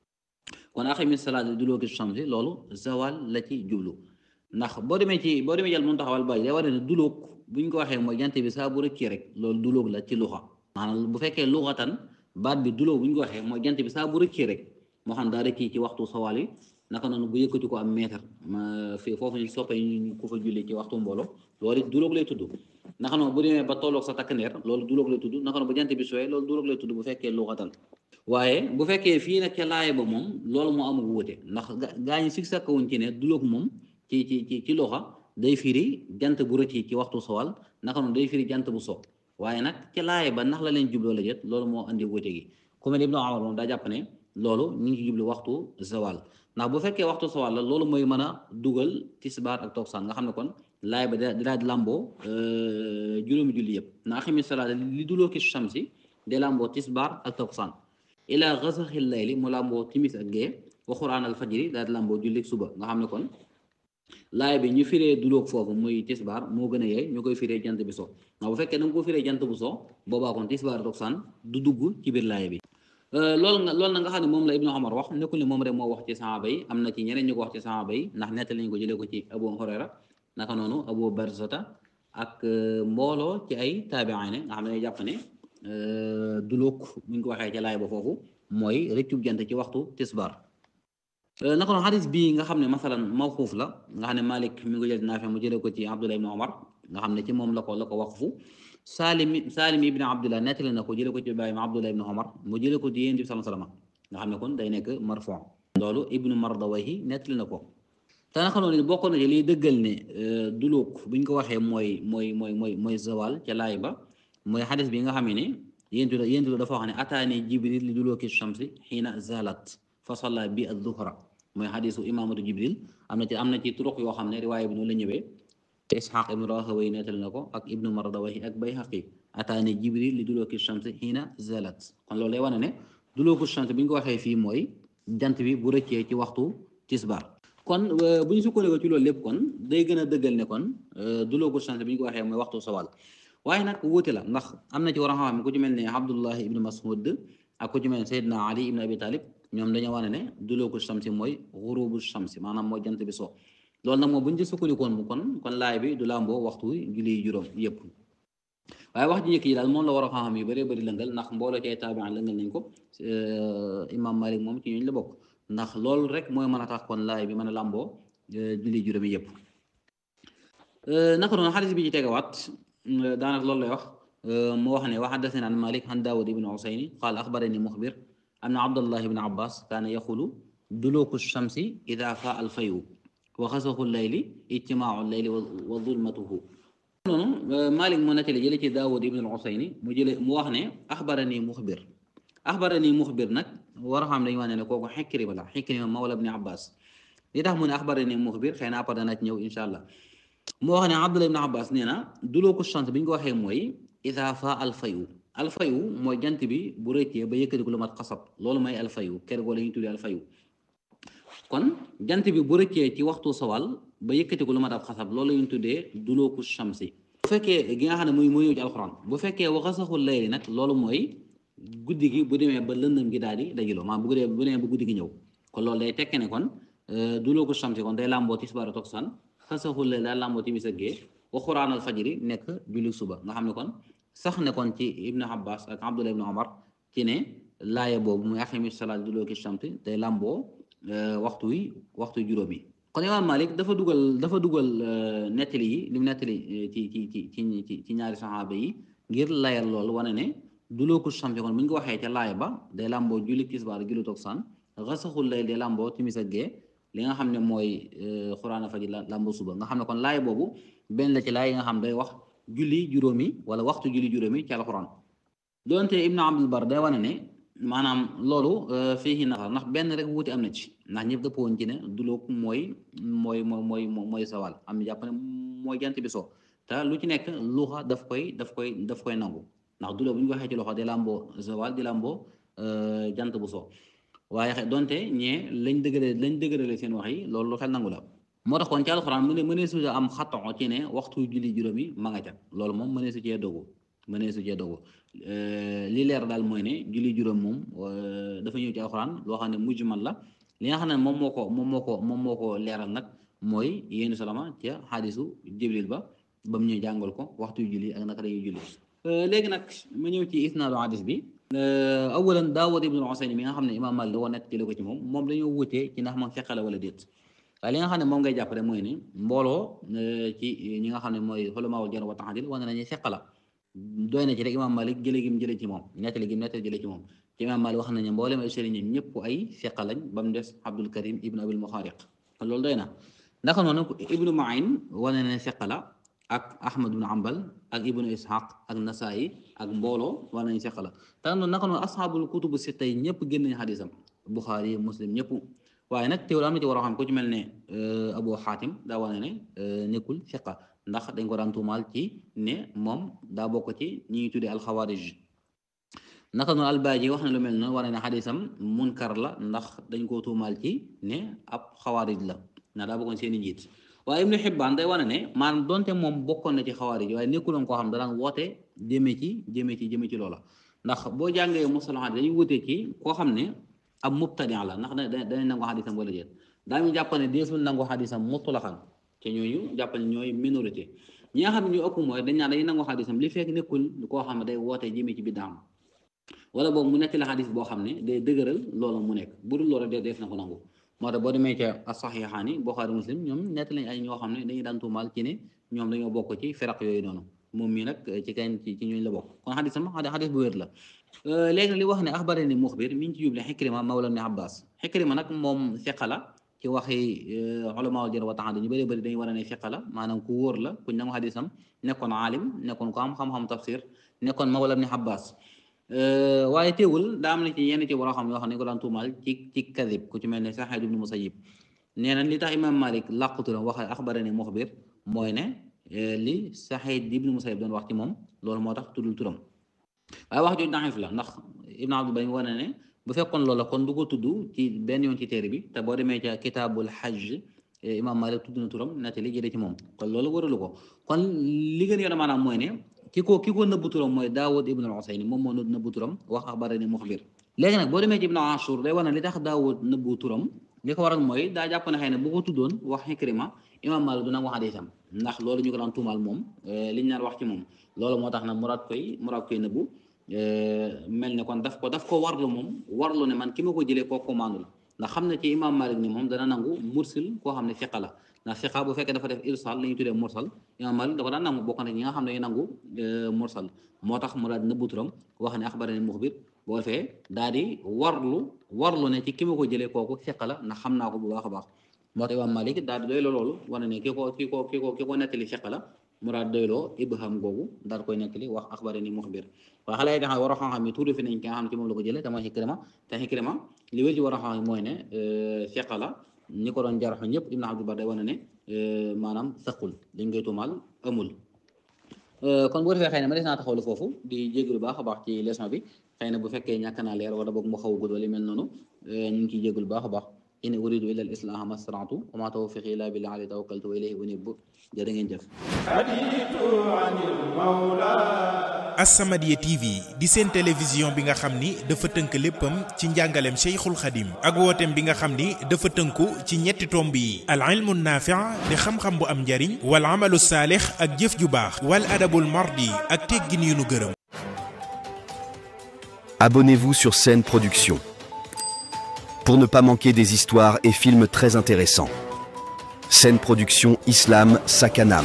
kon aqimi salaat duluku shams loolu zawal la ci jublu ndax boo demee ci boo demee jël mun taxawal bàyyi day war ne duluk bu ñu ko waxee mooy jant bi saa bu rëccee rek loolu duluk la ci luxa maanaam bu fekkee luxatan baat bi duluk bu ñu ko waxee mooy jant bi saa bu rëccee rek moo xam daa rëccee ci waxtu sawal yi naka noonu bu yëkkati ko am mètre fii foofu ñu soppe ñu ku fa julli ci waxtu mbooloo loolu it duluk lay tudd naka noonu bu demee ba tolloog sa takk ndeer loolu duluk lay tudd naka noonu bu jant bi sooyee loolu duluk lay tudd bu fekkee luxatan waaye bu fekkee fii nag ca laay ba moom loolu moo amul wuute ndax gaa ñi sig sakkawuñ ci ne dulóog moom ci ci ci ci loxa day firi jant bu rëcc ci waxtu sowal naka noonu day firi jant bu so waaye nag ca laay ba ndax la leen jubloo la jët loolu moo andi wuute gi ku mel Ibnu Umar moom daa jàpp ne loolu ñu ngi ci jublu waxtu zawal ndax bu fekkee waxtu sowal la loolu mooy mën a dugal tisbaar ak toksaan nga xam ne kon laay ba da daa di làmboo juróomi julli yëpp na aximi salaat li duloo ki shamsi de làmboo tisbaar ak toksaan ila gasaxil layli mu làmboo timis ak gee wa quraan al fajri daal di làmboo jullik suba nga xam ne kon laay bi ñu firee dulóog foofu muy tisbaar moo gën a yeey ñu koy firee jant bi so ndax bu fekkee da nga ko firee jant bu so boobaa kon tisbaar toksaan du dugg ci biir laay bi loolu nga loolu na nga xam ne moom la Ibnu Umar wax nekkul ne moom rek moo wax ci saxaaba yi am na ci ñeneen ñu ko wax ci saxaaba yi ndax nettali nañu ko jëlee ko ci Abu Hurayra naka noonu Abu Barzata ak mbooloo ci ay taabiine nga xam ne jàpp ne dulóog bu ñu ko waxee ca laay ba foofu mooy rëccub jant ci waxtu tisbaar naka noonu xadis bii nga xam ne masalan mawquuf la nga xam ne Malik mi ngi ko jël Naafi mu jëlee ko ci Abdullah ibn Omar nga xam ne ci moom la ko la ko waqfu Salim Salim ibn Abdullah nettali na ko jëlee ko ci Ibrahima Abdullah ibn Omar mu jëlee ko ci Yonent bi sallallahu alayhi wasallam nga xam ne kon day nekk marfu loolu Ibnu Mardawayhi nettali na ko te naka noonu bokk na ci liy dëggal ne dulóog bu ñu ko waxee mooy mooy mooy mooy mooy zawal ca laay ba mooy xadis bi nga xam ne yéntu la yéntu la dafa wax ne ataani jibril li dulooki shamsi xiina zalat fa salla bi adduhra mooy xadisu imaamatu jibril am na ci am na ci turuq yoo xam ne riwaaya bi noonu la ñëwee isxaq ibnu rahaway nettali na ko ak ibnu mardawayhi ak bayhaqi ataani jibril li dulooki shamsi xiina zalat kon loolu lay wane ne dulooku shamsi bi ñu ko waxee fii mooy jant bi bu rëccee ci waxtu tisbar kon bu ñu sukkandikoo ci loolu lépp kon day gën a dëggal ne kon dulooku shamsi bi ñu ko waxee mooy waxtu sawal waaye nag wuute la ndax am na ci war a xam ku ci mel ne Abdullah ibn Mas'ud ak ku ci mel ne Seydina Ali ibn Abi Talib ñoom dañoo wane ne dulooku shamsi mooy xurubu shamsi maanaam mooy jant bi so loolu nag moom bu ñu ci sukkandikoon mu kon kon laay bi du làmboo waxtu julli juróom yëpp waaye wax ji njëkk yi daal moom la war a xam yu bëree bëri lëngal ndax mbooloo ci ay taabiin lëngal nañ ko Imam Malik moom ci ñooñu la bokk ndax loolu rek mooy mën a tax kon laay bi mën a làmboo julli juróomi yëpp naka noonu xadis bi ci tegawaat daanaka loolu lay wax mu wax ne wa xaddathana an malik an daawud ibn usayni qaal axbarani muxbir anna abdallah ibn abbas kaana yaxulu duluku shamsi ida faa al fayu wa xasaxu layli ijtimaau layli wa zulmatuhu noonu malik mu nettali jële ci daawud ibn usayni mu jële mu wax ne axbarani muxbir axbarani muxbir nag war a xam dañu wax ne ne kooku xikrima la xikrima mawla ibn abbas li tax mu ne axbarani muxbir xëy na après dana ci ñëw insha allah moo wax ne Abdullah ibn Abbas nee na dulooku shams bi ñu ko waxee mooy ida fa alfayu alfayu mooy jant bi bu rëccee ba yëkkati ko lu mat xasab loolu mooy alfayu kër goo la ñuy tuddee alfayu kon jant bi bu rëccee ci waxtu sawal ba yëkkati ko lu mat ab xasab loolu la ñuy tuddee dulooku shamsi bu fekkee gi nga xam ne muy mooy ñëw ci alxuraan bu fekkee waxasaxul layli nag loolu mooy guddi gi bu demee ba lëndëm gi daal di dajiloo maanaam bu demee bu demee ba guddi gi ñëw kon loolu day tekke ne kon dulooku shamsi kon day làmboo tisbaar ak takkusaan xasaxul layli daal làmboo timis ak gee wa quraan al fajri nekk julli suba nga xam ne kon sax ne kon ci ibnu abbas ak abdullah ibnu omar ci ne laaya boobu muy aqimi salaat duluki shamsi day làmboo waxtu wi waxtu juróom yi kon imaam Malik dafa dugal dafa dugal nettali yi li mu nettali ci ci ci ci ci ñaari saxaaba yi ngir layal loolu wane ne duluku shamsi kon bu ñu ko waxee ca laaya ba day làmboo julli tisbaar julli takkusaan xasaxul lay day làmboo timis ak gee li nga xam ne mooy xuraana faji làmboo suba nga xam ne kon laaya boobu benn la ci laay yi nga xam day wax julli juróomi wala waxtu julli juróomi ci alxuraan doonte Ibnu Abdul Bar day wane ne maanaam loolu fii na ndax benn rek wuute am na ci ndax ñëpp dëppoo woon ci ne dulóog mooy mooy mooy mooy sawal am na jàpp ne mooy jant bi so te lu ci nekk luxa daf koy daf koy daf koy nangu ndax dulóog bu ñu ko waxee ci loxo di làmboo sawal di làmboo jant bu so waaye donte ñee lañ dëgëre lañ dëgërale seen wax yi loolu lu xel nangu la moo tax kon ci alxuraan mu ne mënee su am xatton ci ne waxtu julli juróomi ma nga ca loolu moom mënee su cee dogu mënee su cee dogu li leer daal mooy ne julli juróom moom dafa ñëw ci alxuraan loo xam ne mujmal la li nga xam ne moom moo ko moom moo ko moom moo ko leeral nag mooy yéenu salama ca xaadisu jibril ba ba mu ñëw jàngal ko waxtu julli ak naka dañuy julli léegi nag ma ñëw ci isnaadu hadis bi awalan daawud ibnul Husayn mi nga xam ne imaam Maalik da ko nett jële ko ci moom moom dañoo wutee ci ndax moom feqale wala déet waaye li nga xam ne moom ngay jàppale mooy ne mbooloo ci ñi nga xam ne mooy xulamaawul jarh wa ta'dil wane nañu feqala doy na ci rek imaam Malik jële gi mu jële ci moom nettali gi mu nettali jële ci moom ci imaam Malik wax nañu mboolem ay sëriñam ñëpp ay feqa lañ ba mu des Abdul Karim ibnu Abil Muxaariq loolu doy na ndax noonu ibnu Ma'in wane na feqa la ak Ahmad ibnu Ambal ak ibnu Ishaq ak Nasaayi ak mbooloo wane nañu feqa la te noonu naka noonu asxaabul kutubu sitta yi ñëpp génn nañu xadisam Buxaari Muslim ñëpp waaye nag teewul am na ci war a xam ku ci mel ne Abu Xaatim daa wane ne nekkul fiqa ndax dañ ko daan tuumaal ci ne moom daa bokk ci ñi ñuy tuddee alxawaarij naka noonu albaaji wax na lu mel noonu wane ne xadisam munkar la ndax dañ koo tuumaal ci ne ab xawaarij la ndax daa bokkoon seen i njiit waaye Ibnu Xibbaan day wane ne maanaam donte moom bokkoon na ci xawaarij waaye nekkuloon koo xam da daan woote jëmee ci jëmee ci jëmee ci loola ndax boo jàngee mustalahaat dañuy wutee ci koo xam ne ab mubtadi la ndax da danañ nangu xadisam wala déet daa ñu jàpp ne deesul nangu xadisam mutlaqan te ñooñu jàpp ne ñooy minorité ñi nga xam ne ñu ëpp mooy dañ naan dañuy nangu xadisam li fekk nekkul koo xam ne day woote jëmee ci biddaam wala boobu mu nekk la xadis boo xam ne day dëgëral loolu mu nekk bu dul loolu de def na ko nangu moo tax boo demee ca as-saxiixaani Buxaari Muslim ñoom nett lañ ay ñoo xam ne dañuy daan tuumaal ci ne ñoom dañoo bokk ci firaq yooyu noonu moom mii nag ci kenn ci ci ñooñu la bokk kon xadisam xadis bu wér la léegi li wax ne axbarani muxbir mi ngi ci juble Xikrima mawla ibn Abbas Xikrima nag moom fiqa la ci waxi ulamaa jarh wa ta'dil ñu bëri bëri dañuy war a ne fiqa la maanaam ku wóor la kuñ nangu xadisam nekkoon aalim nekkoon ko am xam-xam tafsir nekkoon mawla ibn Abbas waaye teewul daa am na ci yenn ci war a xam yoo xam ne ko daan tuumaal ci ci kadib ku ci mel ne Saxiid ibnu Musayyib nee na li tax imaam Malik làquturam wax axbarani muxbir mooy ne li Saxiid ibnu Musayyib doon wax ci moom loolu moo tax tuddul turam waaye wax jooju daxif la ndax Ibn Abdul Bari wane ne bu fekkoon loola kon du ko tudd ci benn yoon ci téere bi te boo demee ca kitaabul hajj imaam Malik tudd na turam nettali jëlee ci moom kon loolu waralu ko kon li gën yoon maanaam mooy ne ki ko ki ko nëbbu turam mooy Daawud ibn al-Husayn moom moo nëbbu turam wax axbarani muxbir léegi nag boo demee ci Ibn Ashur day wane li tax Daawud nëbbu turam li ko waral mooy daa jàpp ne xëy na bu ko tuddoon wax Ikrima imaam Malik du nag wax hadiisam ndax loolu ñu ko daan tuumaal moom liñ naan wax ci moom loolu moo tax nag muraad koy muraad koy nëbbu mel ne kon daf ko daf ko warlu moom warlu ne man ki ma ko jëlee koo commande la ndax xam ne ci imaam Malik ni moom dana nangu mursil koo xam ne fiqa la ndax fiqa bu fekkee dafa def irsal la ñuy tuddee mursal imaam Malik da ko daan nangu bokk na ñi nga xam ne dañuy nangu mursal moo tax mu daal di nëbbu turam wax ne axbarani muxbir boo defee daal di warlu warlu ne ci ki ma ko jëlee kooku fiqa la ndax xam naa ko bu baax a baax moo tax imaam Malik daal di doy loolu wane ne ki ko ki ko ki ko ki ko nettali fiqa la mu daal doyloo ibham googu daal koy nettali wax axbarani muxbir waaye xale yi nga xam ne war a xam-xam yi tuuti fi nañ ki nga xam ne ci moom la ko jëlee te mooy Ikrima te Ikrima li wér ci war a xam mooy ne fiqa la ñi ko doon jarxu ñëpp Ibn Abdul Bar day wane ne maanaam saqul dañ koy tuumaal amul kon bu defee xëy na ma des naa taxawlu foofu di jégalu baax a baax ci leçon bi xëy na bu fekkee ñàkk naa leer wala boog mu xaw a gudd wala mel noonu ñu ngi ciy jégalu baax a baax in uridu illa al islaha ma stata'tu wa ma tawfiqi illa billah alayhi tawakkaltu wa ilayhi unib jërë ngeen jëf As-Samadiyya TV di seen télévision bi nga xam ni dafa tënk léppam ci njàngaleem Cheikhul Khadim ak wooteem bi nga xam ni dafa tënku ci ñetti tomb yi al ilmu naafi' di xam-xam bu am njariñ wal amalu saalix ak jëf ju baax wal adabul mardi ak teggin yu nu gërëm abonnez-vous sur Scène Production pour ne pas manquer des histoires et films très intéressants. Scène Production Islam Sakanam.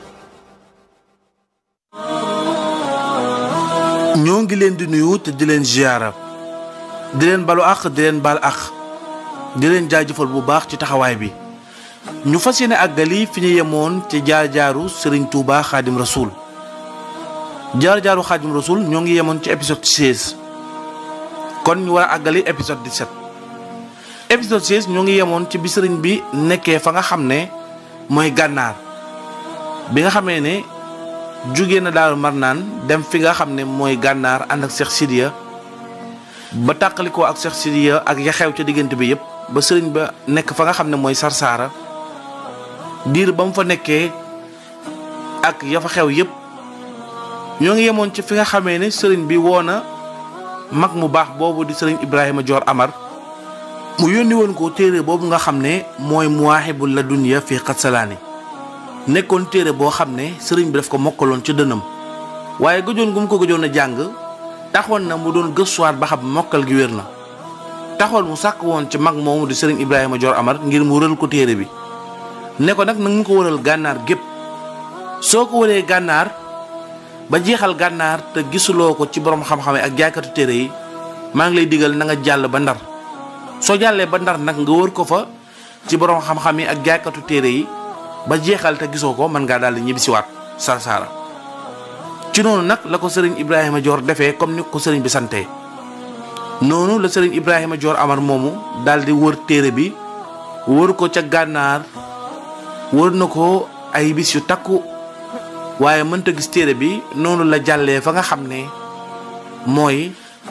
ñoo ngi leen di nuyu te di leen ziyaara di leen balu àq di leen baal àq di leen jaajëfal bu baax ci taxawaay bi ñu fas yéene àggali fi ñu yemoon ci jaar-jaaru Serigne Touba Xaadim Rasoul jaar-jaaru Xaadim Rasoul ñoo ngi yemoon ci épisode 16 kon ñu war a àggali épisode 17 épisode 16 ñoo ngi yemoon ci bi sëriñ bi nekkee fa nga xam ne mooy gànnaar bi nga xamee ne jóge na Daaru Marnaan dem fi nga xam ne mooy gànnaar ànd ak Cheikh Sidiya ba tàqalikoo ak Cheikh Sidiya ak ya xew ca diggante bi yépp ba sëriñ ba nekk fa nga xam ne mooy Sarsaara diir ba mu fa nekkee ak ya fa xew yépp ñoo ngi yemoon ci fi nga xamee ne sëriñ bi woo na mag mu baax boobu di sëriñ Ibrahima Dior Amar mu yónni woon ko téere boobu nga xam ne mooy Muwaahibul Ladunya fii Qatsalaani nekkoon téere boo xam ne sëriñ bi daf ko mokkaloon ca dënam waaye gëjoon gu mu ko gëjoon a jàng taxoon na mu doon gëstuwaat ba xam mokkal gi wér na taxoon mu sàkk woon ci mag moomu di sëriñ Ibrahima Dior Amar ngir mu wëral ko téere bi ne ko nag na nga ko wëral gànnaar gépp soo ko wëree gànnaar ba jeexal gànnaar te gisuloo ko ci borom xam-xam ak jaaykatu téere yi maa ngi lay digal na nga jàll ba ndar soo jàllee ba ndar nag nga wër ko fa ci borom xam-xam yi ak jaaykatu téere yi ba jeexal te gisoo ko mën ngaa daal di ñibbisiwaat Sarsara ci noonu nag la ko sëriñ Ibrahima Dior defee comme ni ko sëriñ bi santee noonu la sëriñ Ibrahima Dior Amar moomu daal di wër téere bi wër ko ca gànnaar wër na ko ay bis yu takku waaye mënta gis téere bi noonu la jàllee fa nga xam ne mooy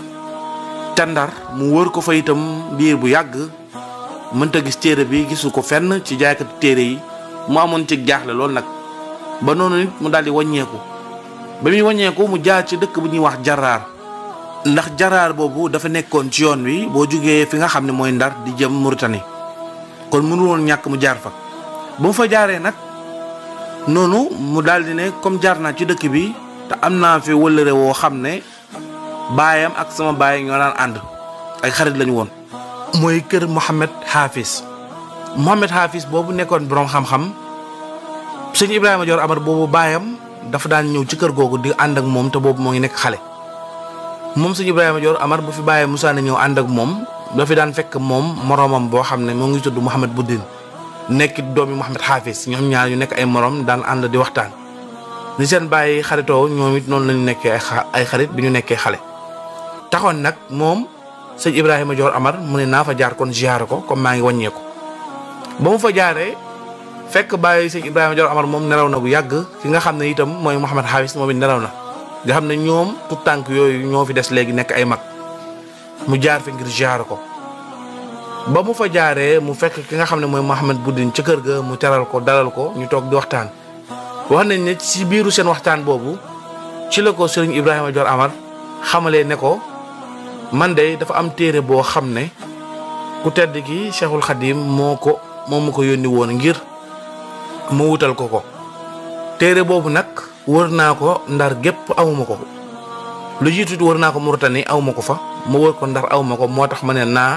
ca Ndar mu wër ko fa itam biir bu yàgg mënta gis téere bi gisu ko fenn ci jaaykatu téere yi mu amoon ci jaaxle loolu nag ba noonu nit mu daal di wàññeeku ba muy wàññeeku mu jaar ci dëkk bu ñuy wax jaraar ndax jaraar boobu dafa nekkoon ci yoon wi boo jugee fi nga xam ne mooy ndar di jëm Mauritanie kon mënu woon ñàkk mu jaar fa ba mu fa jaaree nag noonu mu daal di ne comme jaar naa ci dëkk bi te am naa fi wëllëre woo xam ne baayam ak sama baay ñoo daan ànd ay xarit lañu woon mooy kër Mohamed Hafiz Mohamed Hafiz boobu nekkoon boroom xam-xam sëñ Ibrahima Dior Amar boobu baayam dafa daan ñëw ci kër googu di ànd ak moom te boobu moo ngi nekk xale moom sëñ Ibrahima Dior Amar bu fi baayam Moussa na ñëw ànd ak moom dafa daan fekk moom moroomam boo xam ne moo ngi tudd Mouhamed Boudin nekk doomi Mouhamed Hafiz ñoom ñaar ñu nekk ay morom daan ànd di waxtaan ni seen bàyyi xaritoo ñoom it noonu lañu nekkee ay xarit bi ñu nekkee xale taxoon nag moom sëñ Ibrahima Dior Amar mu ne naa fa jaar kon ziyaare ko comme maa ngi wàññeeku ba mu fa jaaree fekk bàyyi sëñ Ibrahima Dior Amar moom nelaw na bu yàgg ki nga xam ne itam mooy Mouhamed Hafiz moom it nelaw na nga xam ne ñoom tout tànk yooyu ñoo fi des léegi nekk ay mag mu jaar fi ngir ziyaare ko ba mu fa jaaree mu fekk ki nga xam ne mooy Mouhamed Boudin ca kër ga mu teral ko dalal ko ñu toog di waxtaan wax nañ ne ci biiru seen waxtaan boobu ci la ko sëriñ Ibrahima Dior Amar xamalee ne ko man de dafa am téere boo xam ne ku tedd ki Cheikhul Khadim moo ko moom mu ko yónni woon ngir mu wutal ko ko téere boobu nag wër naa ko ndar gépp awuma ko lu jiitu wër naa ko Mauritanie awuma ko fa ma wër ko ndar awuma ko moo tax ma ne naa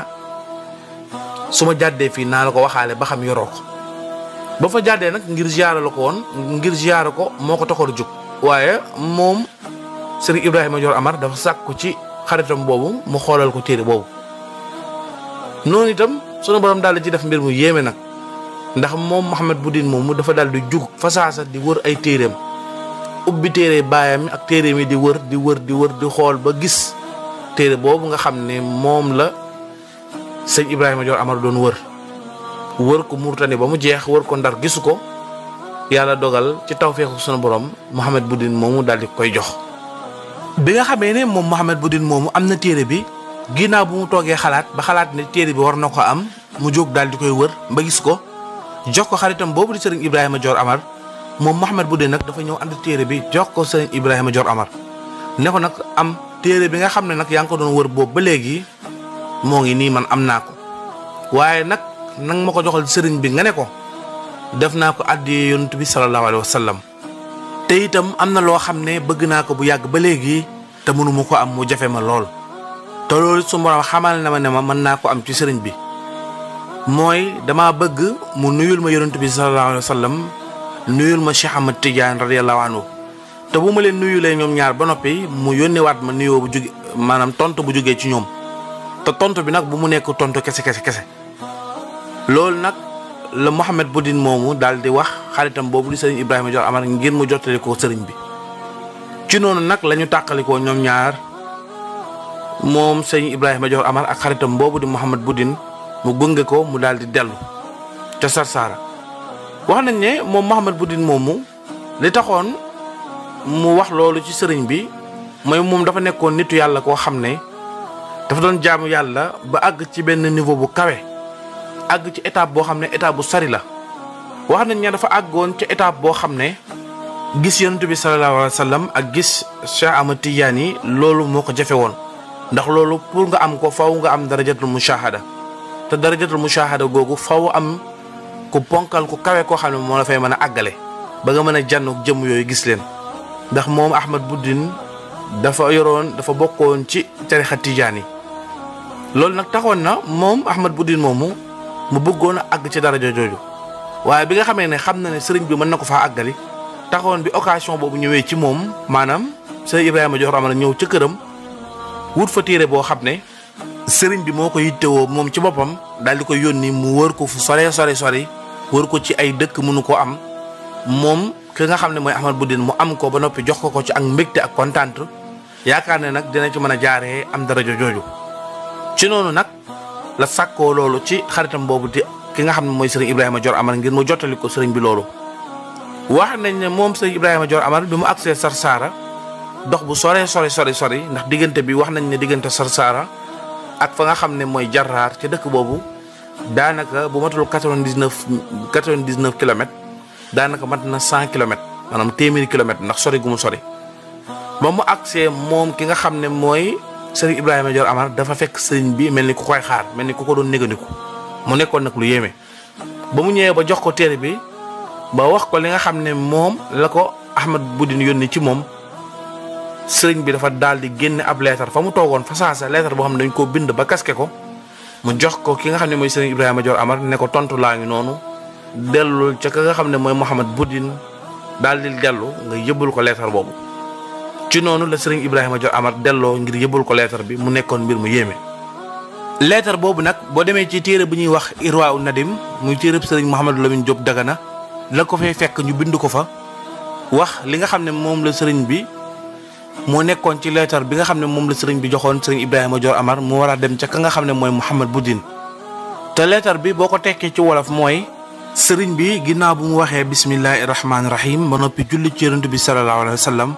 su ma jàddee fii naa la ko waxaale ba xam yoroo ko ba fa jàddee nag ngir ziyaara la ko woon ngir ziyaara ko moo ko taxoon a jóg waaye moom sëriñ Ibrahima Dior Amar dafa sàkku ci xaritam boobu mu xoolal ko téere boobu noonu itam sunu borom daal di ci def mbir mu yéeme nag ndax moom Mouhamed Boudin moomu dafa daal di jug fa saasa di wër ay téereem ubbi téere baayam ak téere mi di wër di wër di wër di xool ba gis téere boobu nga xam ne moom la sëñ Ibrahima Dior Amar doon wër wër ko Mauritanie ba mu jeex wër ko ndar gisu ko yàlla dogal ci tawféexu sunu borom Mouhamed Boudin moomu daal di koy jox. bi nga xamee ne moom Mouhamed Boudin moomu am na téere bi ginnaaw bu mu toogee xalaat ba xalaat ne téere bi war na ko am mu jóg daal di koy wër ba gis ko jox ko xaritam boobu di sëriñ Ibrahima Dior Amar moom Mouhamed Boudin nag dafa ñëw ànd téere bi jox ko sëriñ Ibrahima Dior Amar ne ko nag am téere bi nga xam ne nag yaa ngi ko doon wër boobu ba léegi moo ngi nii man am naa ko waaye nag nang ma ko joxal sëriñ bi nga ne ko def naa ko àddiyee yonent bi sallallahu alayhi wa sallam te itam am na loo xam ne bëgg naa ko bu yàgg ba léegi te mënuma ko am mu jafe ma lool te loolu su borom xamal na ma ne ma mën naa ko am ci sëriñ bi mooy dama bëgg mu nuyul ma yonent bi sallallahu alayhi wa sallam nuyul ma Cheikh Ahmad Tidiane radiyallahu anhu te bu ma leen nuyulee ñoom ñaar ba noppi mu yónnewaat ma nuyoo bu jóge maanaam tontu bu jógee ci ñoom te tontu bi nag bu mu nekk tontu kese kese kese loolu nag la Mouhamed Boudin moomu daal di wax xaritam boobu di sëriñ Ibrahima Dior Amar ngir mu jottali ko sëriñ bi ci noonu nag la ñu tàqalikoo ñoom ñaar moom sëriñ Ibrahima Dior Amar ak xaritam boobu di Mouhamed Boudin mu gunge ko mu daal di dellu ca Sarsara wax nañ ne moom Mouhamed Boudin moomu li taxoon mu wax loolu ci sëriñ bi mooy moom dafa nekkoon nitu yàlla koo xam ne dafa doon jaamu yàlla ba àgg ci benn niveau bu kawe àgg ci étape boo xam ne étape bu sori la wax nañ ne dafa àggoon ci étape boo xam ne gis yonent bi sallallahu alayhi wa sallam ak gis Cheikh Ahmad Tidiane yi loolu moo ko jafe woon ndax loolu pour nga am ko faw nga am darajatul mushahada te darajatul mushahada googu faw am ku ponkal ku kawe koo xam ne moo la fay mën a àggale ba nga mën a jànnoog jëmm yooyu gis leen ndax moom Ahmad Boudin dafa yoroon dafa bokkoon ci tarixa Tidiane yi loolu nag taxoon na moom Ahmad Boudin moomu mu bëggoon a àgg ci daraja jooju waaye bi nga xamee ne xam na ne sëriñ bi mën na ko faa àggali taxoon bi occasion boobu ñëwee ci moom maanaam sëriñ Ibrahima Dior Amar ñëw ca këram wut fa téere boo xam ne sëriñ bi moo ko yittewoo moom ci boppam daal di ko yónni mu wër ko fu sore sore sori wër ko ci ay dëkk mënu ko am moom ki nga xam ne mooy Ahmad Boudin mu am ko ba noppi jox ko ko ci ak mbégte ak kontaan yaakaar ne nag dina ci mën a jaaree am daraja jooju ci noonu nag la sàkkoo loolu ci xaritam boobu di ki nga xam ne mooy sëriñ Ibrahima Dior Amar ngir mu jottali ko sëriñ bi loolu. wax nañ ne moom sëriñ Ibrahima Dior Amar bi mu agsee Sarsara dox bu sore sore sori sori ndax diggante bi wax nañ ne diggante Sarsara ak fa nga xam ne mooy Jarraar ci dëkk boobu daanaka bu matul quatre-vingt-dix-neuf quatre-vingt-dix-neuf kilomètres daanaka mat na cent kilomètres maanaam téeméeri kilomètres ndax sori gu mu sori. ba mu agsee moom ki nga xam ne mooy sëriñ Ibrahima Dior Amar dafa fekk sëriñ bi mel ni ku koy xaar mel ni ku ko doon négandiku mu nekkoon nag lu yéeme ba mu ñëwee ba jox ko téere bi ba wax ko li nga xam ne moom la ko Ahmad Boudin yónni ci moom sëriñ bi dafa daal di génne ab leetar fa mu toogoon fa saasa leetar boo xam ne dañ koo bind ba kaske ko mu jox ko ki nga xam ne mooy sëriñ Ibrahima Dior Amar ne ko tontu laa ngi noonu dellul ca ka nga xam ne mooy Mouhamed Boudin daal di dellu nga yëbbal ko leetar boobu ci noonu la sëriñ Ibrahima Dior Amar delloo ngir yëbbal ko leetar bi mu nekkoon mbir mu yéeme. leetar boobu nag boo demee ci téere bu ñuy wax Irwaa u Nadim muy téereb sëriñ Mouhamadou Lamine Diop Dagana la ko fay fekk ñu bind ko fa wax li nga xam ne moom la sëriñ bi moo nekkoon ci leetar bi nga xam ne moom la sëriñ bi joxoon sëriñ Ibrahima Dior Amar mu war a dem ca ka nga xam ne mooy Mouhamed Boudin te leetar bi boo ko tekkee ci wolof mooy. sëriñ bi ginnaaw bu mu waxee bismillahi rahmaani rahim ba noppi julli ci yonent bi sallallahu alayhi wa sallam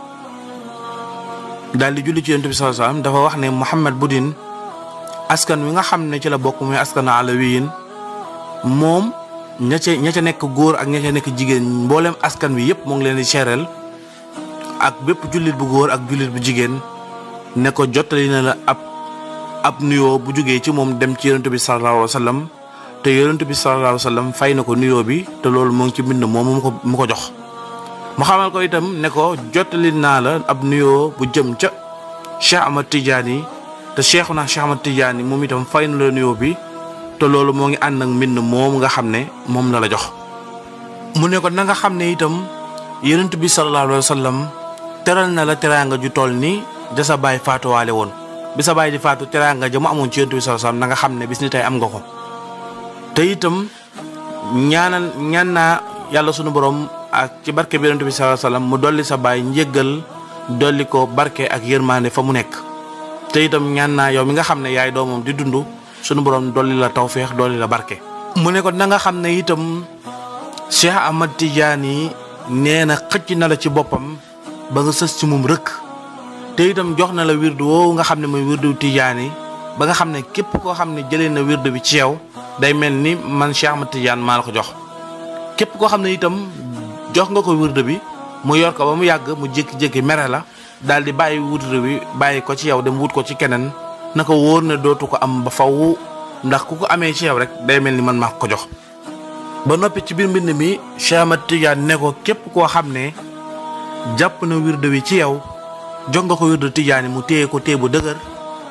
daal di julli ci yonent bi sallallahu alayhi wa sallam dafa wax ne Mouhamed Boudin askan wi nga xam ne ci la bokk muy askan alawiyin moom ña ca ña ca nekk góor ak ña ca nekk jigéen mboolem askan wi yëpp moo ngi leen di seereel ak bépp jullit bu góor ak jullit bu jigéen ne ko jottali na la ab ab nuyoo bu jógee ci moom dem ci yonent bi sallallahu alayhi wa sallam te yonent bi sallallahu alayhi wa sallam fay na ko nuyoo bi te loolu moo ngi ci mbind moom mu ko mu ko jox mu xamal ko itam ne ko jottali naa la ab nuyoo bu jëm ca Cheikh Ahmad Tidiane te Cheikhuna Cheikh Ahmad Tidiane moom itam fay na la nuyoo bi te loolu moo ngi ànd ak mbind moom nga xam ne moom la la jox. mu ne ko na nga xam ne itam yonent bi sallallahu alayhi wa sallam teral na la teraanga ju toll ni ja sa baay faatuwaale woon bi sa baay di faatu teraanga ja mu amoon ci yonent bi sallallahu alayhi wa sallam na nga xam ne bis ni tey am nga ko. te itam ñaanal ñaan naa yàlla sunu borom ak ci barke bi yonent bi sallallahu alayhi wasallam mu dolli sa baay njéggal dolli ko barke ak yërmande fa mu nekk te itam ñaan naa yow mi nga xam ne yaay doomam di dund sunu borom dolli la tawféex dolli la barke. mu ne ko na nga xam ne itam Cheikh Ahmad Tidiane yi nee na xëcc na la ci boppam ba nga sës ci moom rëkk te itam jox na la wirdu woowu nga xam ne mooy wirdu Tidiane yi ba nga xam ne képp koo xam ne jëlee na wirdu bi ci yow. day mel ni man Cheikh Ahmad Tidiane maa la ko jox képp koo xam ne itam jox nga ko wirde bi mu yor ko ba mu yàgg mu jékki-jékki mere la daal di bàyyi wirde bi bàyyi ko ci yow dem wut ko ci keneen na ko wóor ne dootu ko am ba faw ndax ku ko amee ci yow rek day mel ni man maa ko jox. ba noppi ci biir mbind mi Cheikh Ahmad Tidiane ne ko képp koo xam ne jàpp na wirde bi ci yow jox nga ko wirde Tidiane mu téye ko téye bu dëgër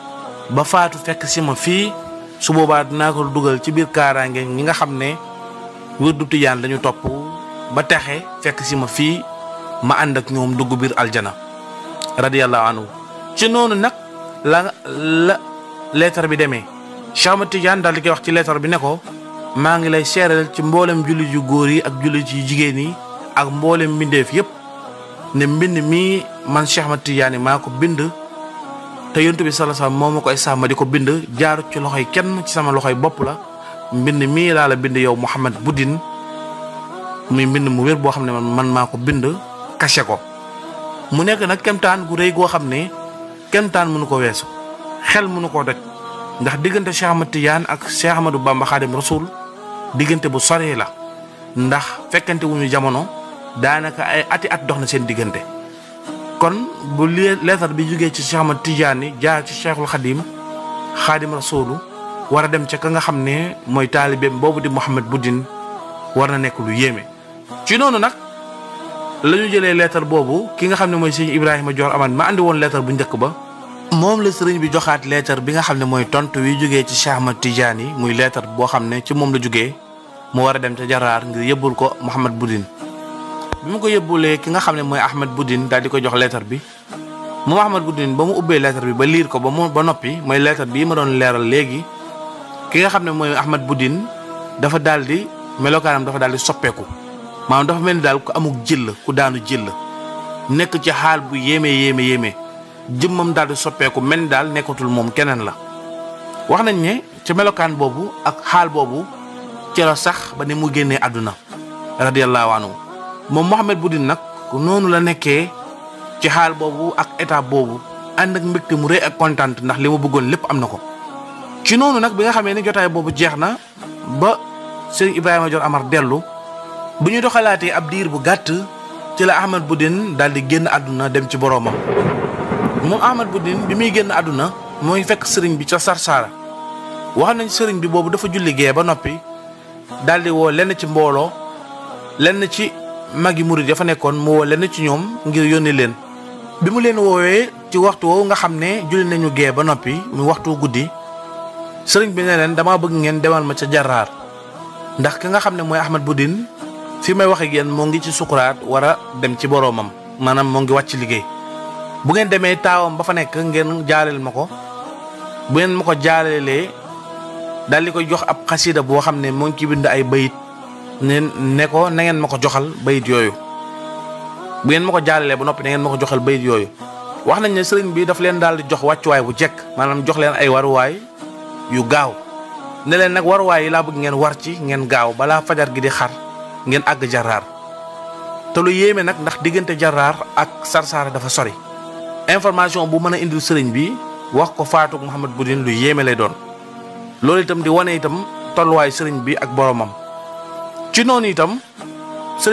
ba faatu fekk si ma fii su boobaa dinaa ko dugal ci biir kaaraange ñi nga xam ne wirdu tijaan lañu topp ba texe fekk si ma fii ma ànd ak ñoom dugg biir aljana radiyallahu anhu ci noonu nag la la leetar bi demee Cheikh Ahmad Tidiane daal di koy wax ci leetar bi ne ko maa ngi lay seeral ci mboolem jullit yu góor yi ak jullit yu jigéen yi ak mboolem mbindeef yépp ne mbind mii man Cheikh Ahmad Tidiane maa ko bind te yontu bi sallallahu alayhi wasallam moo ma koy sàmm di ko bind jaaru ci loxoy kenn ci sama loxoy bopp la mbind mii laa la bind yow Mouhamad Boudin muy mbind mu wér boo xam ne man man maa ko bind caché ko mu nekk nag kemtaan gu rëy goo xam ne kemtaan mënu ko weesu xel mënu koo daj ndax diggante Cheikh Ahmad Tidiane ak Cheikh Ahmadou Bamba Khadim Rasoul diggante bu soree la ndax fekkante wuñu jamono daanaka ay ati at dox na seen diggante kon bu leetar bi jógee ci Cheikh Ahmad Tidiane jaar ci Cheikhul Khadim Khadim Rasoul war a dem ca ka nga xam ne mooy taalibeem boobu di Mouhamad Boudin war na nekk lu yéeme ci noonu nag la ñu jëlee leetar boobu ki nga xam ne mooy sëñ Ibrahima Dior Amane ma andi woon leetar bu njëkk ba moom la sëriñ bi joxaat leetar bi nga xam ne mooy tontu wi jógee ci Cheikh Ahmad Tidiane yi muy leetar boo xam ne ci moom la jógee mu war a dem ca jaraar ngir yëbbul ko Mouhamad Boudin bi mu ko yëbbulee ki nga xam ne mooy Ahmad Boudin daal di ko jox leetar bi moom Ahmad Boudin ba mu ubbee leetar bi ba liir ko ba mu ba noppi mooy leetar bii ma doon leeral léegi ki nga xam ne mooy Ahmad Boudin dafa daal di melokaanam dafa daal di soppeeku maanaam dafa mel ni daal ku amuk jëll ku daanu jëll nekk ci xaal bu yéeme yéeme yéeme jëmmam daal di soppeeku mel ni daal nekkatul moom keneen la wax nañ ne ci melokaan boobu ak xaal boobu ci la sax ba ni mu génnee àdduna radiyallahu anhu moom Mouhamad Boudin nag noonu la nekkee ci xaal boobu ak étape boobu ànd ak mbégte mu rëy ak kontaan ndax li ma bëggoon lépp am na ko ci noonu nag bi nga xamee ni jotaay boobu jeex na ba sëriñ Ibrahima Dior Amar dellu bu ñu doxalaatee ab diir bu gàtt ci la Ahmad Boudin daal di génn àdduna dem ci boroomam moom Ahmad Boudin bi muy génn àdduna mooy fekk sëriñ bi ca Sarsara wax nañ sëriñ bi boobu dafa julli gee ba noppi daal di woo lenn ci mbooloo lenn ci magi murid ya fa nekkoon mu woo lenn ci ñoom ngir yónni leen bi mu leen woowee ci waxtu woowu nga xam ne julli nañu gee ba noppi mu waxtu guddi sëriñ bi ne leen damaa bëgg ngeen demal ma ca jaraar ndax ki nga xam ne mooy Ahmad Boudin fi may wax ak yéen moo ngi ci sukuraat war a dem ci boroomam maanaam moo ngi wàcc liggéey bu ngeen demee taawam ba fa nekk ngeen jaaleel ma ko bu ngeen ma ko jaaleelee daal di koy jox ab xasida boo xam ne moo ngi ci bind ay bayit ne ne ko na ngeen ma ko joxal bayit yooyu bu ngeen ma ko jaalelee ba noppi na ngeen ma ko joxal bayit yooyu wax nañ ne sëriñ bi daf leen daal di jox wàccuwaay bu jekk maanaam jox leen ay waruwaay yu gaaw ne leen nag waruwaay yi laa bëgg ngeen war ci ngeen gaaw balaa fajar gi di xar ngeen àgg jaraar te lu yéeme nag ndax diggante jaraar ak sarsaara dafa sori information bu mën a indil sëriñ bi wax ko faatug Mouhamad Boudin lu yéeme lay doon loolu itam di wane itam tolluwaay sëriñ bi ak boromam ci noonu itam